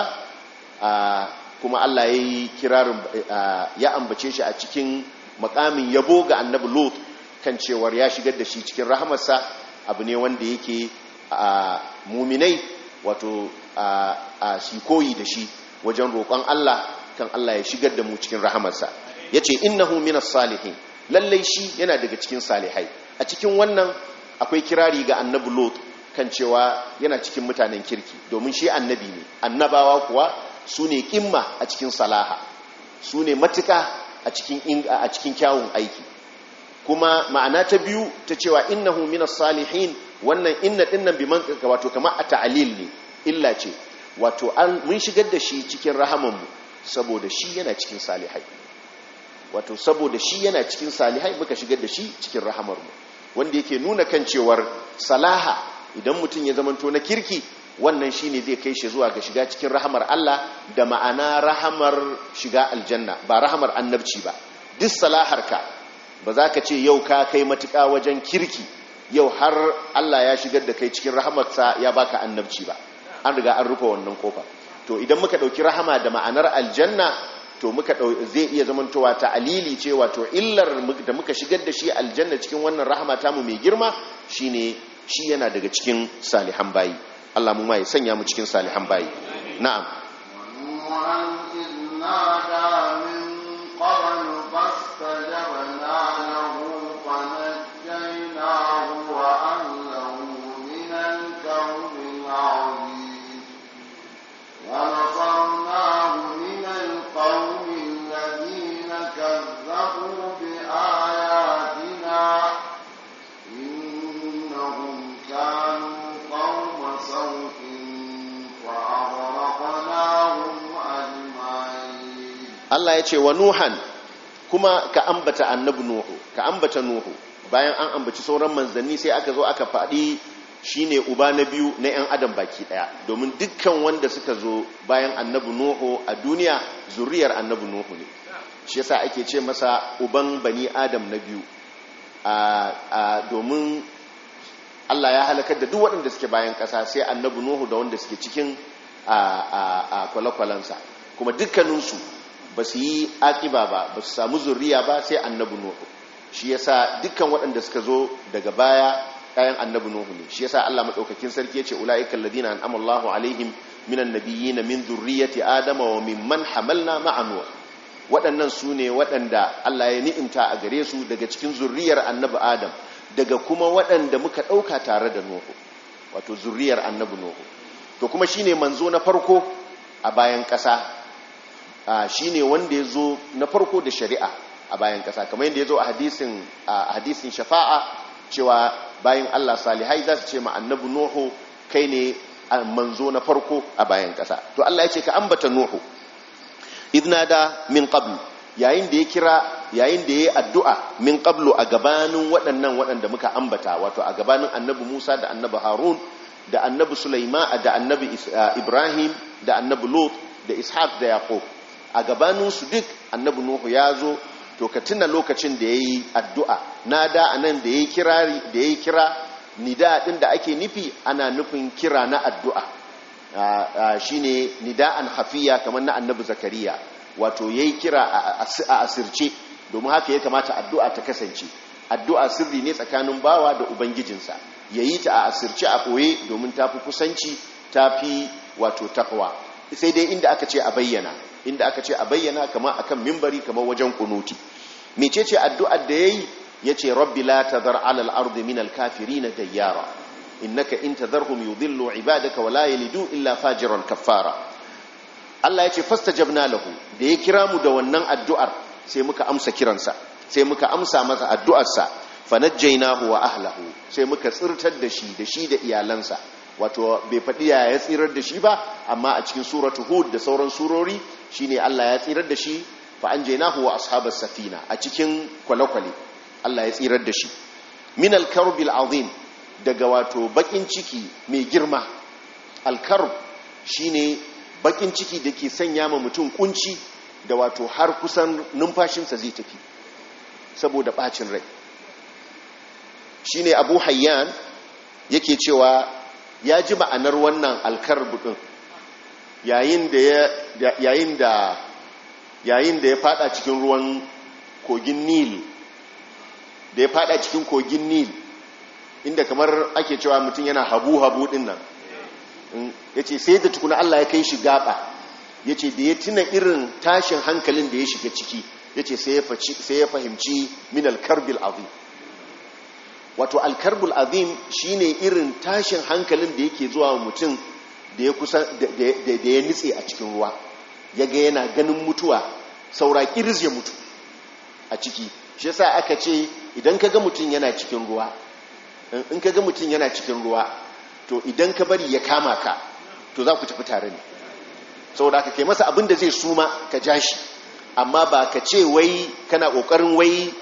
Speaker 1: kuma Allah ya yi kirarin ya ambace shi a cikin makamin yabo ga annabi lot kan cewar ya shigar da shi cikin rahamarsa abu ne wanda yake a muminai wato a shi koyi da shi wajen roƙon Allah kan Allah ya shigar da mu cikin rahamarsa ya ce innahu minas salihin lallai shi yana daga cikin salihai a cikin wannan akwai kirari ga annabi lot kan cewa yana cikin mutanen kirki domin shi annabi ne annabawa kuwa su ne kimma a cikin salaha su ne matuka a cikin kyawun aiki kuma ma'ana ta biyu ta cewa innahu minas salihin wannan inna dinnan bi man wato kamar a ta'alil ne illa ce wato mun shigar da shi cikin rahamanmu saboda shi yana cikin salihai wato saboda shi yana cikin salihai muka shigar da shi cikin rahamarmu wanda yake nuna kan cewar salaha idan mutum ya zamanto na kirki wannan shine zai kai shi zuwa ga shiga cikin rahamar Allah da ma'ana rahamar shiga aljanna ba rahamar annabci ba duk salaharka ba za ka ce yau ka kai matuƙa wajen kirki yau har Allah ya shigar da kai cikin rahamarsa ya baka annabci ba an riga an rufe wannan kofa to idan muka ɗauki rahama da ma'anar aljanna to muka zai iya zamantowa ta alili ce wato illar da muka shigar da shi aljanna cikin wannan rahama tamu mai girma shine shi yana daga cikin salihan bayi Allah mu ma ya sanya mu cikin salihan bayi na'am
Speaker 2: ونصرناه من القوم الذين كذبوا بآياتنا إنهم كانوا قوم سوء فأغرقناهم أجمعين
Speaker 1: Allah ya ce wa Nuhan kuma ka ambata annabi Nuhu ka ambata Nuhu bayan an ambaci sauran manzanni sai aka zo aka faɗi shine uba na biyu na 'yan adam baki ɗaya domin dukkan wanda suka zo bayan annabi Nuhu a duniya zuriyar annabi Nuhu ne shi yasa ake ce masa uban bani adam na biyu a domin Allah ya halakar da duk waɗanda suke bayan ƙasa sai annabi Nuhu da wanda suke cikin a kwale-kwalensa kuma dukkaninsu ba su yi aƙiba ba ba su samu zurriya ba sai annabi nuhu shi yasa dukkan waɗanda suka zo daga baya kayan annabi nuhu ne shi yasa Allah madaukakin sarki yace ulaika alladhina an'ama Allahu alaihim minan nabiyyin min dhurriyyati adama wa mimman hamalna ma'a nuh waɗannan su ne waɗanda Allah ya ni'imta a gare su daga cikin zurriyar annabi adam daga kuma waɗanda muka ɗauka tare da nuhu wato zurriyar annabi nuhu to kuma shine manzo na farko a bayan ƙasa shine wanda ya zo na farko da shari'a a bayan ƙasa kamar yadda ya zo a hadisin shafa'a cewa bayan Allah salihai za su ce ma annabi Nuhu kai ne manzo na farko a bayan ƙasa to Allah ya ce ka ambata Nuhu idnada min qablu yayin da ya kira yayin da ya yi addu'a min qablu a gabanin waɗannan waɗanda muka ambata wato a gabanin annabi Musa da annabi Harun da annabi Sulaiman da annabi Ibrahim da annabi Lot da Ishaq da Yaqub a gabanin su duk annabi Nuhu ya zo to ka tuna lokacin da ya yi addu'a na da a nan da ya yi kira nida ɗin da ake nufi ana nufin kira na addu'a shi ne nida'an hafiya kamar na annabi zakariya wato ya yi kira a asirce domin haka ya kamata addu'a ta kasance addu'a sirri ne tsakanin bawa da ubangijinsa ya yi ta a asirce a ɓoye domin ta fi kusanci ta fi wato takwa sai dai inda aka ce a bayyana inda aka ce a bayyana kama akan mimbari kamar wajen kunuti mecece addu'ar da yayi yace rabbi la tadhar 'ala al-ardi min al-kafirin dayyara innaka in tadharhum yudhillu 'ibadaka wa la yalidu illa fajiran kaffara Allah yace fastajabna lahu da ya kira mu da wannan addu'ar sai muka amsa kiransa sai muka amsa masa addu'arsa fanajjaynahu wa ahlihi sai muka tsirtar da shi da shi da iyalansa wato bai faɗi ya ya tsirar da shi ba amma a cikin suratu hud da sauran surori shine Allah ya tsirar da shi fa anjaynahu wa ashabas safina a cikin kwale-kwale Allah ya tsirar da shi min al-karbil azim daga wato bakin ciki mai girma al-karb shine bakin ciki da ke sanya ma mutum kunci da wato har kusan numfashinsa zai tafi saboda bacin rai shine Abu Hayyan yake cewa ya ji ma'anar wannan alkarbu ɗin yayin da ya fada cikin ruwan kogin nil da ya fada cikin kogin nil inda kamar ake cewa mutum yana habu-habu ɗin nan ya ce sai da tukuna Allah ya kai shi gaba ya ce da ya tuna irin tashin hankalin da ya shiga ciki ya ce sai ya fahimci min alkarbil azim wato alkarbul azim shine irin tashin hankalin da yake zuwa mutum da ya kusa da ya nitse a cikin ruwa ya ga yana ganin mutuwa saura kiris ya mutu a ciki shi yasa aka ce idan ka ga mutum yana cikin ruwa in ka ga mutum yana cikin ruwa to idan ka bari ya kama ka to za ku tafi tare ne saboda aka kai masa abin da zai suma ka ja shi amma ba ka ce wai kana kokarin wai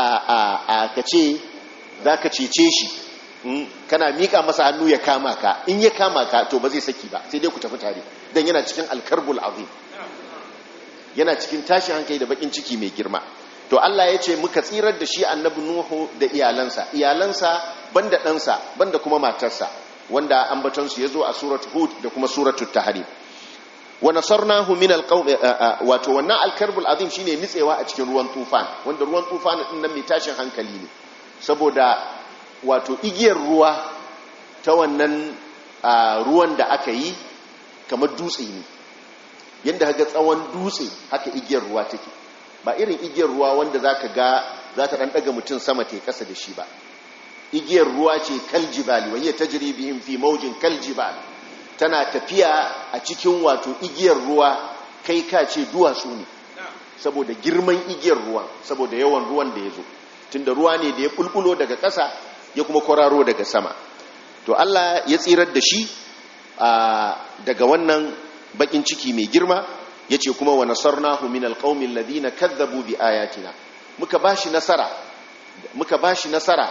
Speaker 1: a ka ce za ka cece shi kana miƙa masa hannu ya kama ka in ya kama ka to ba zai saki ba sai dai ku tafi tare don yana cikin alkarbul azim yana cikin tashin hankali da bakin ciki mai girma to Allah ya ce muka tsirar da shi annabi Nuhu da iyalansa iyalansa banda ɗansa banda kuma matarsa wanda ambatonsu ya zo a suratul hud da kuma suratul tahrim wa nasarnahu min alqawm wato wannan alkarbul azim shine nitsewa a cikin ruwan tufan wanda ruwan tufan din nan mai tashin hankali ne saboda wato igiyar ruwa ta wannan ruwan da aka yi kamar dutse ne yadda haka tsawon dutse haka igiyar ruwa take ba irin igiyar ruwa wanda za ka ga za ta ɗan ɗaga mutum sama ta ƙasa da shi ba igiyar ruwa ce kaljibali wani ta jiribihim fi maujin kaljibali tana tafiya a cikin wato igiyar ruwa kai ka ce duwatsu ne saboda girman igiyar ruwan saboda yawan ruwan da ya zo tunda ruwa ne da ya bulbulo daga ƙasa ya kuma kwararo daga sama to Allah ya tsirar da shi daga wannan bakin ciki mai girma yace kuma wa nasarnahu min alqaumil ladina kadzabu bi ayatina muka bashi nasara muka bashi nasara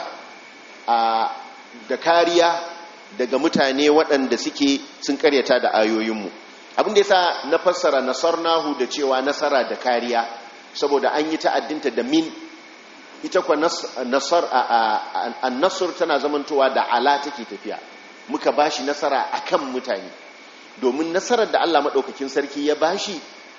Speaker 1: da kariya daga mutane waɗanda suke sun karyata da ayoyinmu abin da yasa na fassara nasarnahu da cewa nasara da kariya saboda an yi ta'addinta da min ita kwa nasar a nasar tana zamantowa da ala take tafiya muka bashi nasara akan mutane domin nasarar da Allah maɗaukakin sarki ya bashi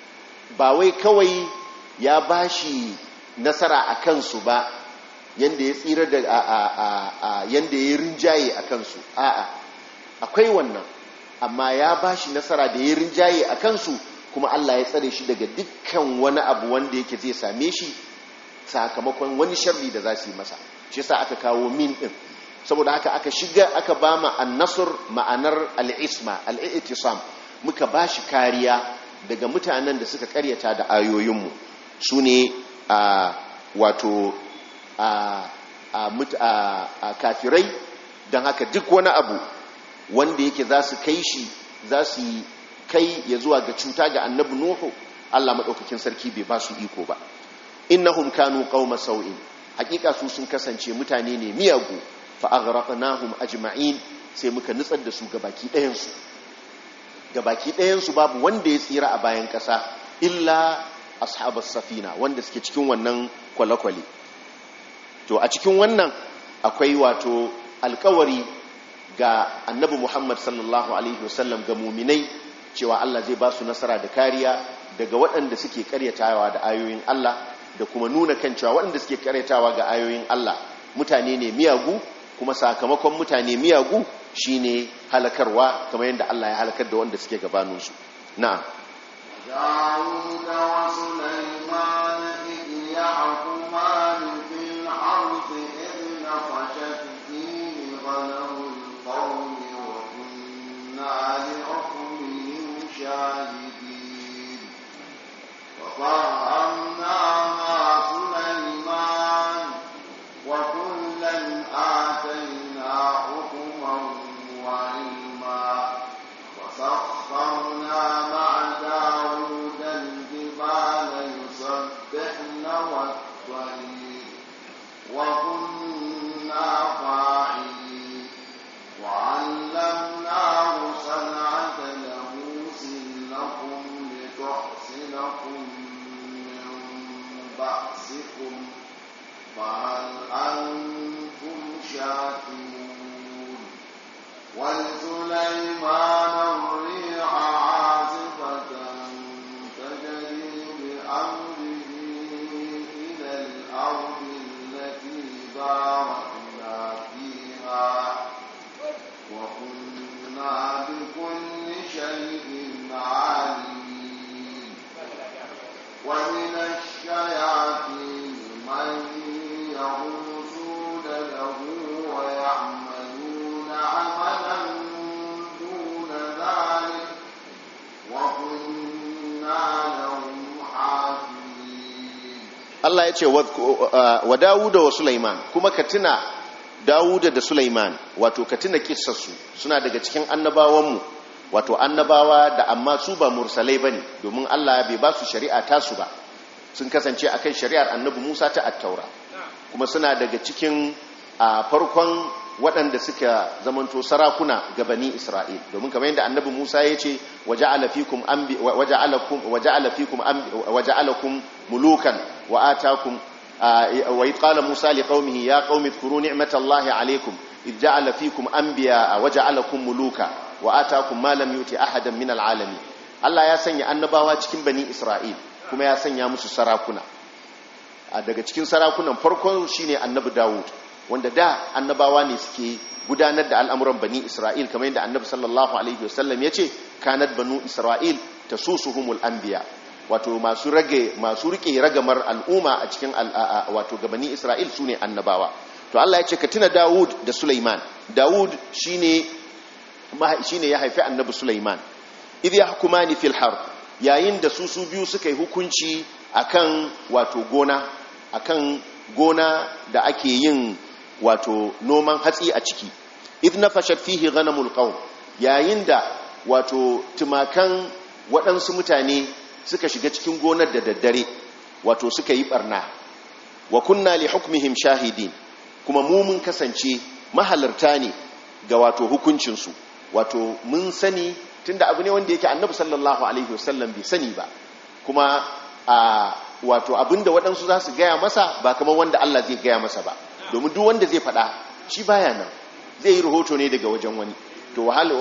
Speaker 1: ba wai kawai ya bashi nasara a kansu ba yanda ya tsira da a yanda ya rinjaye a kansu a'a akwai wannan amma ya bashi nasara da ya rinjaye a kansu kuma Allah ya tsare shi daga dukkan wani abu wanda yake zai same shi sakamakon wani sharri da za su yi masa shi sa aka kawo min din saboda haka aka shiga aka ba ma annasur ma'anar al'isma al'itisam muka ba shi kariya daga mutanen da suka karyata da ayoyinmu su ne a wato a kafirai don haka duk wani abu wanda yake za su kai shi za su kai ya zuwa ga cuta ga annabi nuhu Allah maɗaukakin sarki bai ba su iko ba innahum kanu qauma sau'in hakika su sun kasance mutane ne miyagu fa aghraqnahum ajma'in sai muka nutsar da su gabaki ɗayan su gabaki ɗayan su babu wanda ya tsira a bayan ƙasa illa ashabas safina wanda suke cikin wannan kwale-kwale to a cikin wannan akwai wato alkawari ga annabi Muhammad sallallahu alaihi wasallam ga muminai cewa Allah zai ba su nasara da kariya daga waɗanda suke karyatawa da ayoyin Allah da kuma nuna kan cewa waɗanda suke karyatawa ga ayoyin Allah mutane ne miyagu kuma sakamakon mutane miyagu shine halakarwa kamar yadda Allah ya halakar da wanda suke gabaninsu na'am
Speaker 2: داود وسليمان إذ يحكمان في الحرث إذ نفشت فيه غنم القوم وكنا لحكمهم شاهدين وفهمنا مع سليمان وكلا آتينا حكما وعلما وسخرنا مع داود الجبال يسبحن والطير وكنا فاعلين وعلمناه صنعة لبوس لكم لتحصنكم من بأسكم فهل أنتم شاكرون ولسليمان الريح عاصفة تجري بأمره إلى الأرض التي باركنا فيها وكنا بكل شيء عالمين ومن الشياطين من يغوصون له ويعملون عملا دون ذلك وكنا لهم حافظين
Speaker 1: Allah ya ce wa Dawuda wa Sulaiman kuma ka tuna Dawuda da Sulaiman wato ka tuna kissarsu suna daga cikin annabawanmu wato annabawa da amma su ba mursalai bane domin Allah bai ba su shari'a tasu ba sun kasance akan shari'ar annabi Musa ta attaura kuma suna daga cikin a farkon waɗanda suka zamanto sarakuna ga bani Isra'il domin kamar yadda annabi Musa ya ce waja'ala fikum anbi waja'alakum waja'ala fikum anbi waja'alakum mulukan wa atakum wa id qala Musa liqaumihi ya qaumi dhkuru ni'matallahi alaykum id ja'ala fikum anbiya waja'alakum muluka wa atakum ma lam yuti ahadan min al'alamin Allah ya sanya annabawa cikin bani Isra'il kuma ya sanya musu sarakuna a daga cikin sarakunan farkon shine annabi Dawud wanda da annabawa ne suke gudanar da al'amuran bani Isra'il kamar yadda annabi sallallahu alaihi wasallam yace kanat banu Isra'il tasusuhumul anbiya wato masu rage masu rike ragamar al'umma a cikin wato ga bani Isra'il sune annabawa to Allah ya ce ka tuna Dawud da Sulaiman Dawud shine shine ya haifi annabi Sulaiman idh yahkumani fil harb yayin da su su biyu suka yi hukunci akan wato gona akan gona da ake yin wato noman hatsi a ciki idh nafashat fihi ghanamul qawm yayin da wato tumakan waɗansu mutane suka shiga cikin gonar da daddare wato suka yi barna wa kunna li hukmihim shahidin kuma mu mun kasance mahalarta ne ga wato hukuncinsu wato mun sani tunda abu ne wanda yake annabi sallallahu alaihi wasallam bai sani ba kuma a wato abinda waɗansu za su gaya masa ba kamar wanda Allah zai gaya masa ba domin duk wanda zai faɗa shi baya nan zai yi rahoto ne daga wajen wani to wahal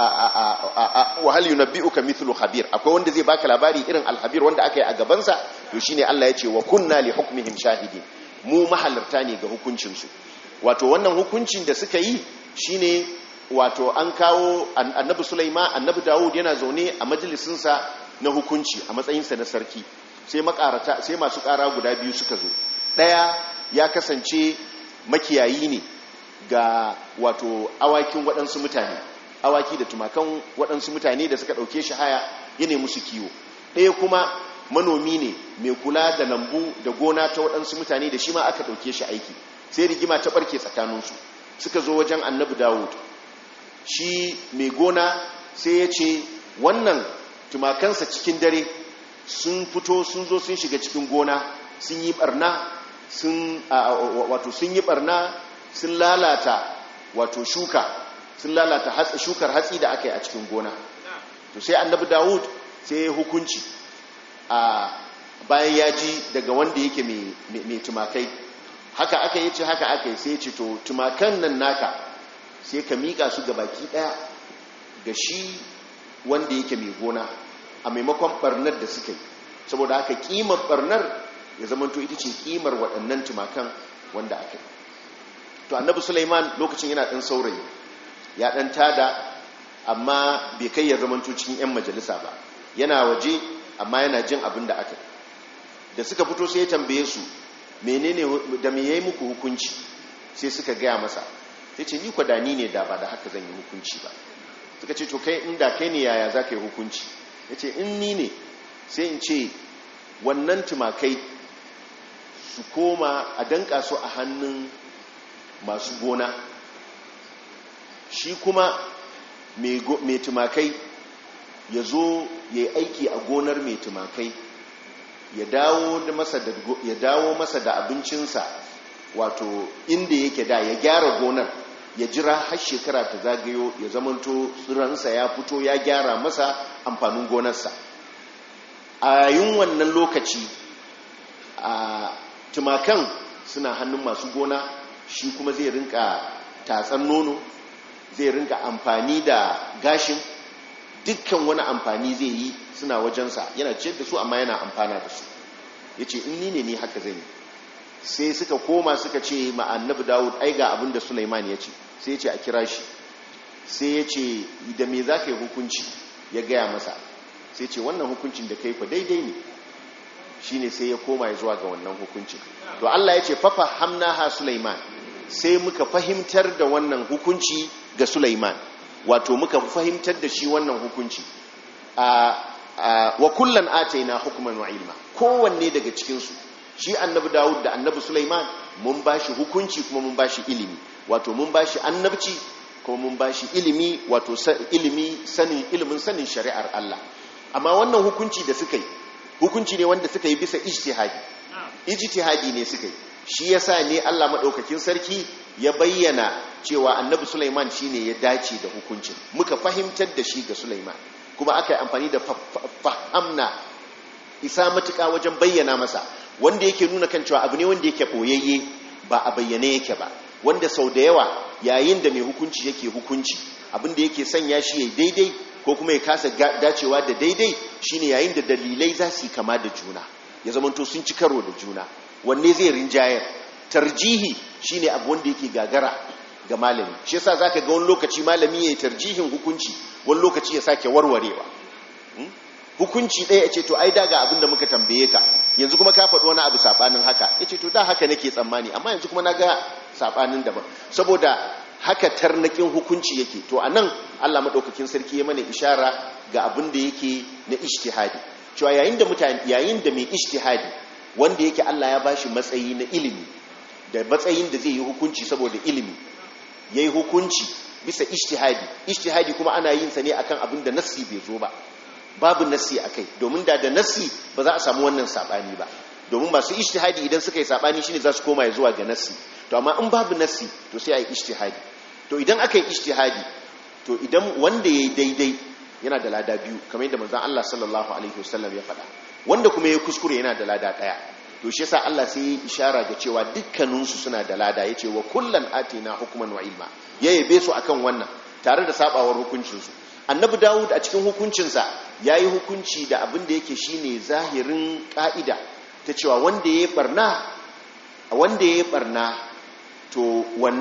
Speaker 1: wahal yunabbi'uka mithlu khabir akwai wanda zai baka labari irin alhabir wanda aka yi a gabansa to shine Allah ya ce wa kunna li hukmihim shahidin mu mahalarta ne ga hukuncin su wato wannan hukuncin da suka yi shine wato an kawo annabi Sulaiman annabi Dawud yana zaune a majalisinsa na hukunci a matsayinsa na sarki sai makarata sai masu kara guda biyu suka zo daya ya kasance makiyayi ne ga wato awakin waɗansu mutane awaki da tumakan waɗansu mutane da suka ɗauke shi haya ya nemi su kiwo ɗaya kuma manomi ne mai kula da lambu da gona ta waɗansu mutane da shi ma aka ɗauke shi aiki sai rigima ta ɓarke tsakaninsu suka zo wajen annabi dawud shi mai gona sai ya ce wannan tumakansa cikin dare sun fito sun zo sun shiga cikin gona sun yi barna sun wato sun yi barna sun lalata wato shuka sun lalata hatsi shukar hatsi da aka yi a cikin gona to sai annabi dawud sai ya hukunci a bayan ya ji daga wanda yake mai tumakai haka aka yi ce haka aka yi sai ya ce to tumakan nan naka sai ka miƙa su ga baki ɗaya ga shi wanda yake mai gona a maimakon barnar da suka yi saboda haka ƙimar barnar ya zamanto ita ce ƙimar waɗannan tumakan wanda aka yi to annabi Sulaiman lokacin yana ɗan saurayi ya ɗan tada amma bai kai ya zamanto cikin 'yan majalisa ba yana waje amma yana jin abin da aka da suka fito sai ya tambaye su menene da me yayi muku hukunci sai suka gaya masa sai ce ni kwadani ne da ba da haka zan yi hukunci ba suka ce to kai inda kai ne yaya za ka yi hukunci ya ce in ni ne sai in ce wannan tumakai su koma a danka su a hannun masu gona shi kuma mai tumakai ya zo ya yi aiki a gonar mai tumakai ya dawo masa da abincinsa wato inda yake da ya gyara gonar ya jira har shekara ta zagayo ya zamanto tsiransa ya fito ya gyara masa amfanin gonarsa a yayin wannan lokaci a tumakan suna hannun masu gona shi kuma zai rinka tatsan nono zai rinka amfani da gashin dukkan wani amfani zai yi suna wajensa yana ciyar da su amma yana amfana da su ya ce in ni ne ni haka zai yi sai suka koma suka ce ma annabi dawud ai ga abin da suleiman ya ce sai ya ce a kira shi sai ya ce da me za ka yi hukunci ya gaya masa sai ce wannan hukuncin da kai fa daidai ne shi ne sai ya koma ya zuwa ga wannan hukuncin to allah ya ce fafa hamna ha suleiman sai muka fahimtar da wannan hukunci ga suleiman wato muka fahimtar da shi wannan hukunci wa kullan ataina hukman wa ilma kowanne daga cikinsu shi annabi dawud da annabi suleiman mun ba shi hukunci kuma mun ba shi ilimi wato mun ba shi annabci kuma mun ba shi ilimi wato ilimi sanin ilimin sanin shari'ar Allah amma wannan hukunci da suka yi hukunci ne wanda suka yi bisa ijtihadi ijtihadi ne suka yi shi yasa ne Allah madaukakin sarki ya bayyana cewa annabi Sulaiman shine ya dace da hukuncin muka fahimtar da shi ga Sulaiman kuma aka yi amfani da fahamna isa matuka wajen bayyana masa wanda yake nuna kan cewa abu ne wanda yake boyayye ba a bayyane yake ba wanda sau da yawa yayin da mai hukunci yake hukunci abin da yake sanya shi ya daidai ko kuma ya kasa dacewa da daidai shine yayin da dalilai za su yi kama da juna ya zamanto sun ci karo da juna wanne zai rinjayar tarjihi shine abu wanda yake gagara ga malami shi yasa zaka ga wani lokaci malami yayi tarjihin hukunci wani lokaci ya sake warwarewa hukunci ɗaya ya ce to ai daga abin da muka tambaye ka yanzu kuma ka faɗi wani abu saɓanin haka ya ce to da haka nake tsammani amma yanzu kuma na ga saɓanin daban saboda haka tarnakin hukunci yake to a nan allah maɗaukakin sarki ya mana ishara ga abin da yake na ishtihadi cewa yayin da mutane yayin da mai ishtihadi wanda yake allah ya bashi matsayi na ilimi da matsayin da zai yi hukunci saboda ilimi ya yi hukunci bisa ishtihadi ishtihadi kuma ana yin sa ne akan abin da nassi bai zo ba babu nassi a kai domin da da nassi ba za a samu wannan saɓani ba domin masu ishtihadi idan suka yi saɓani shine za su koma ya zuwa ga nassi to amma in babu nassi to sai a yi ishtihadi to idan aka yi ishtihadi to idan wanda ya yi daidai yana da lada biyu kamar yadda manzon Allah sallallahu alaihi wasallam ya faɗa wanda kuma ya kuskure yana da lada ɗaya to shi yasa Allah sai ya ishara ga cewa dukkaninsu suna da lada yace wa kullan atina hukman wa ilma ya yabe su akan wannan tare da sabawar hukuncinsu annabi dawud a cikin hukuncinsa ya yi hukunci da abin da yake shine zahirin ka'ida ta cewa wanda ya yi barna wanda ya yi barna to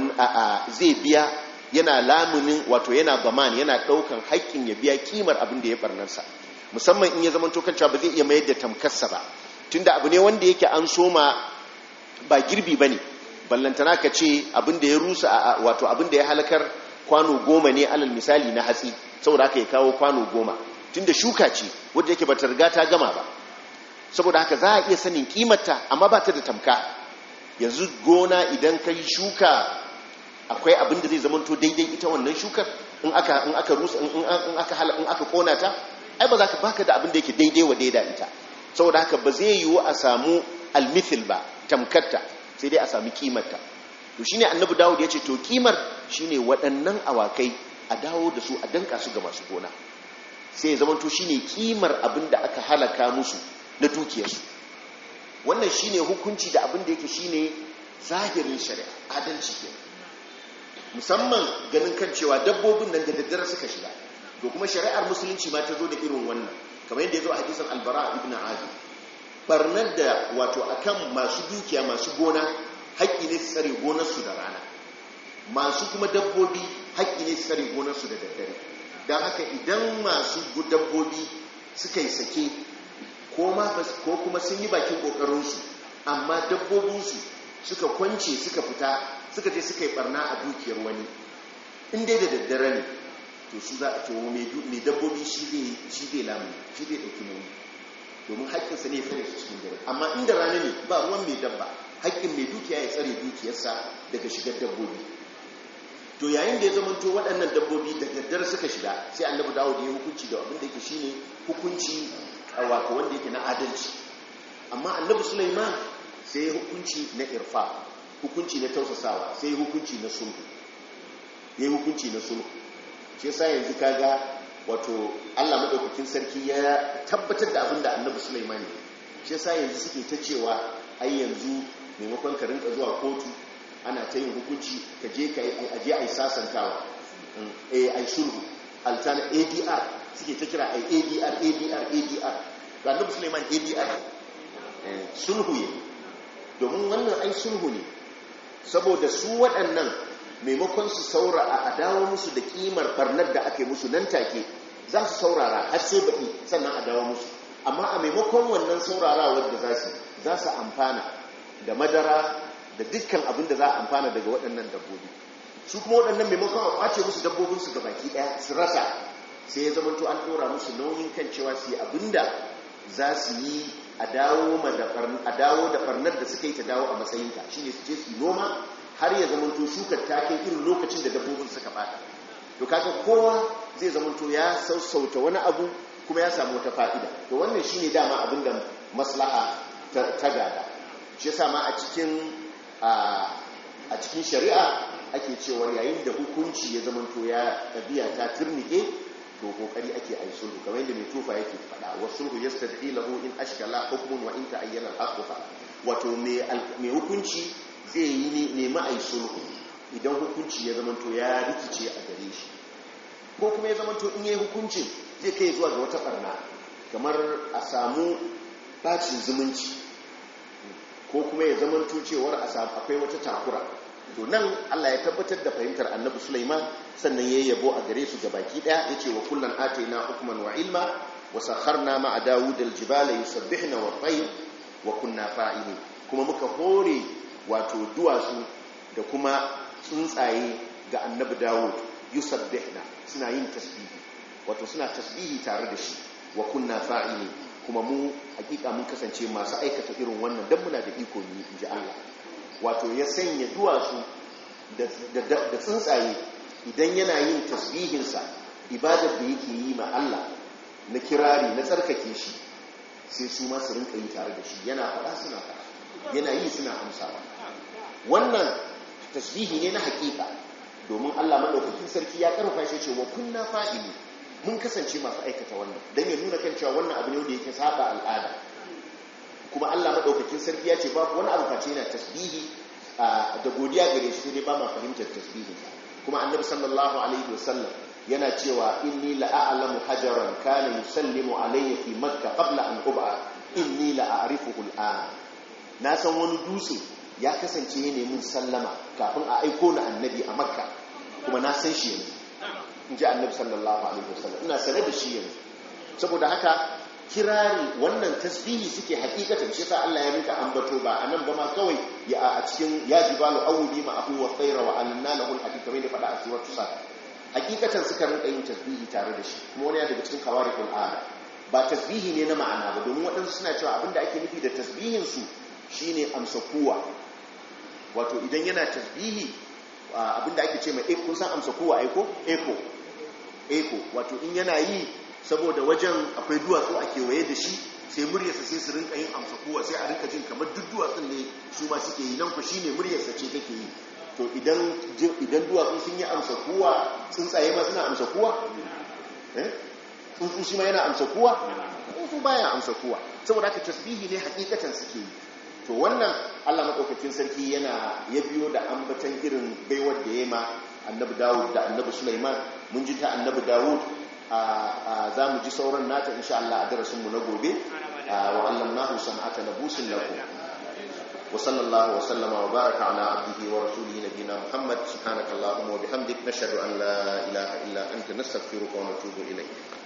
Speaker 1: zai biya yana lamunin wato yana baman yana daukan haƙƙin ya biya kimar abin da ya barnarsa musamman in ya zama to cewa ba zai iya mayar da tamkarsa ba tunda abu ne wanda yake an soma ba girbi ba ne ballantana ka ce abin da ya rusa wato abin da ya halakar kwano goma ne alal misali na hatsi saboda haka ya kawo kwano goma tunda shuka ce wadda yake bata riga ta gama ba saboda haka za a iya sanin kimarta amma ba ta da tamka yanzu gona idan ka yi shuka akwai abin da zai zamanto daidai ita wannan shukar in aka in aka rusa in aka hala in aka kona ta ai ba za ka baka da abin da yake daidai wa daida ita saboda haka ba zai yiwu a samu almithil ba tamkarta sai dai a sami kimarta to shine annabi dawud ya ce to kimar shine waɗannan awakai a dawo da su a danka su ga masu gona sai ya zamanto shine kimar abin da aka halaka musu na dukiyarsu wannan shine hukunci da abin da yake shine zahirin shari'a adalci ke musamman ganin kan cewa dabbobin nan da daddare suka shiga to kuma shari'ar musulunci ma ta zo da irin wannan kamar yadda ya zo a hadisin albara ibn azib barnar da wato akan masu dukiya masu gona haƙƙi ne su tsare gonarsu da rana masu kuma dabbobi haƙƙi ne su tsare gonarsu da daddare don haka idan masu dabbobi suka yi sake ko kuma sun yi bakin ƙoƙarinsu amma dabbobinsu suka kwance suka fita suka je suka yi barna a dukiyar wani in dai da daddare ne to su za a to mai dabbobi shi zai lamu shi zai ɗauki nauyi domin haƙƙinsa ne ya tsare su cikin dare amma inda rana ne ba ruwan mai dabba haƙƙin mai dukiya ya tsare dukiyarsa daga shigar dabbobi to yayin da ya zamanto waɗannan dabbobi da daddare suka shiga sai annabi dawo da ya hukunci da abin da yake shine hukunci wato wanda yake na adalci amma annabi sulaiman sai ya hukunci na irfa hukunci na tausasawa sai ya hukunci na sulhu ya yi hukunci na sulhu shi yasa yanzu kaga wato Allah madaukakin sarki ya tabbatar da abin da annabi sulaiman ne shi yasa yanzu suke ta cewa ai yanzu maimakon ka rinka zuwa kotu ana ta yin hukunci ka je ka aje ai sasantawa eh ai sulhu altana ADR suke ta kira ai ADR ADR ADR ga annabi sulaiman ADR sulhu ne domin wannan ai sulhu ne saboda su waɗannan maimakon su saura a dawo musu da kimar barnar da ake musu nan take za su saurara har sai baɗi sannan a dawo musu amma a maimakon wannan saurarawar da za su za su amfana da madara da dukkan abin da za a amfana daga waɗannan dabbobi su kuma waɗannan maimakon a ƙwace musu dabbobinsu ga baki ɗaya su rasa sai ya zamanto an ɗora musu nauyin kan cewa su yi abin da za su yi a dawo da ɓarnar da suka yi ta dawo a matsayinta shi ne su je su noma har ya zamanto shukar ta kai irin lokacin da dabbobin suka bata to kaga kowa zai zamanto ya sassauta wani abu kuma ya samu wata fa'ida to wannan shine dama abin da maslaha ta gada shi yasa ma a cikin a cikin shari'a ake cewa yayin da hukunci ya zamanto ya tabiya ta turnike to kokari ake ai sulhu kamar yadda mai tufa yake faɗa wa sulhu yastad'i lahu in ashkala hukmun wa in ta'ayyana al-haqqu wato mai hukunci zai yi nemi ai sulhu idan hukunci ya zamanto ya rikice a gare shi ko kuma ya zamanto in yayi hukuncin zai kai zuwa ga wata barna kamar a samu bacin zumunci ko kuma ya zamanto cewar a samu akwai wata takura to nan Allah ya tabbatar da fahimtar Annabi Sulaiman sannan yayi yabo a gare su gabaki daya yace wa kullan ataina hukman wa ilma wa sakharna ma'a Dawud al-jibala yusabbihna wa tayr wa kunna fa'ilin kuma muka hore wato duwatsu da kuma tsuntsaye ga Annabi Dawud yusabbihna suna yin tasbihi wato suna tasbihi tare da shi wa kunna fa'ilin kuma mu hakika mun kasance masu aikata irin wannan dan muna da iko ni inji Allah wato ya sanya duwatsu da tsuntsaye idan yana yin tasbihinsa ibadar da yake yi ma Allah na kirari na tsarkake shi sai su masu rinka yi tare da shi yana faɗa suna faɗa yana yi suna amsawa wannan tasbihi ne na hakika domin Allah maɗaukakin sarki ya ƙarfa shi cewa kunna fa'ili mun kasance masu aikata wannan don ya nuna kan cewa wannan abu ne da yake saba al'ada kuma Allah maɗaukakin sarki ya ce babu wani abu face yana tasbihi da godiya gare shi dai ba ma fahimtar tasbihin kuma annabi sallallahu alaihi wasallam yana cewa inni la'alamu hajaran kana yusallimu alayya fi makka qabla an ub'a inni la'arifuhu al'an na san wani dutse ya kasance ne mun sallama kafin a aiko na annabi a makka kuma na san shi yanzu in ji annabi sallallahu alaihi wasallam ina sane da shi yanzu saboda haka kirari wannan tasbihi suke hakikatan shi sa Allah ya rinka ambato ba anan ba ma kawai ya a cikin ya jibalu awli ma abu wa khayra wa anna lahu al-hakika da fada a suratu sa hakikatan suka rinka yin tasbihi tare da shi kuma wani daga cikin kawarikul ada ba tasbihi ne na ma'ana ba domin waɗansu suna cewa abinda ake nufi da tasbihin su shine amsa kuwa wato idan yana tasbihi abinda ake ce mai kun san amsa kuwa aiko eko eko wato in yana yi saboda wajen akwai duwatsu a kewaye da shi sai muryarsa sai su rinka yin amsa kowa sai a rinka jin kamar duk duwatsun ne su ma suke yi nan ku shine muryarsa ce take yi to idan idan duwatsu sun yi amsa kowa tsuntsaye ma suna amsa kowa eh tsuntsu shi ma yana amsa kowa tsuntsu baya amsa kowa saboda haka tasbihi ne hakikatan suke yi to wannan Allah madaukakin sarki yana ya biyo da ambatan irin baiwar da ya ma annabi Dawud da annabi Sulaiman mun ji ta annabi Dawud za mu ji sauran nata insha Allah a darasinmu na gobe wa allamnahu san'ata labusin lakum wa sallallahu wa sallama wa baraka ala abdihi wa rasulihi nabiyina Muhammad subhanakallahumma wa bihamdik nashhadu an la ilaha illa anta nastaghfiruka wa natubu ilayk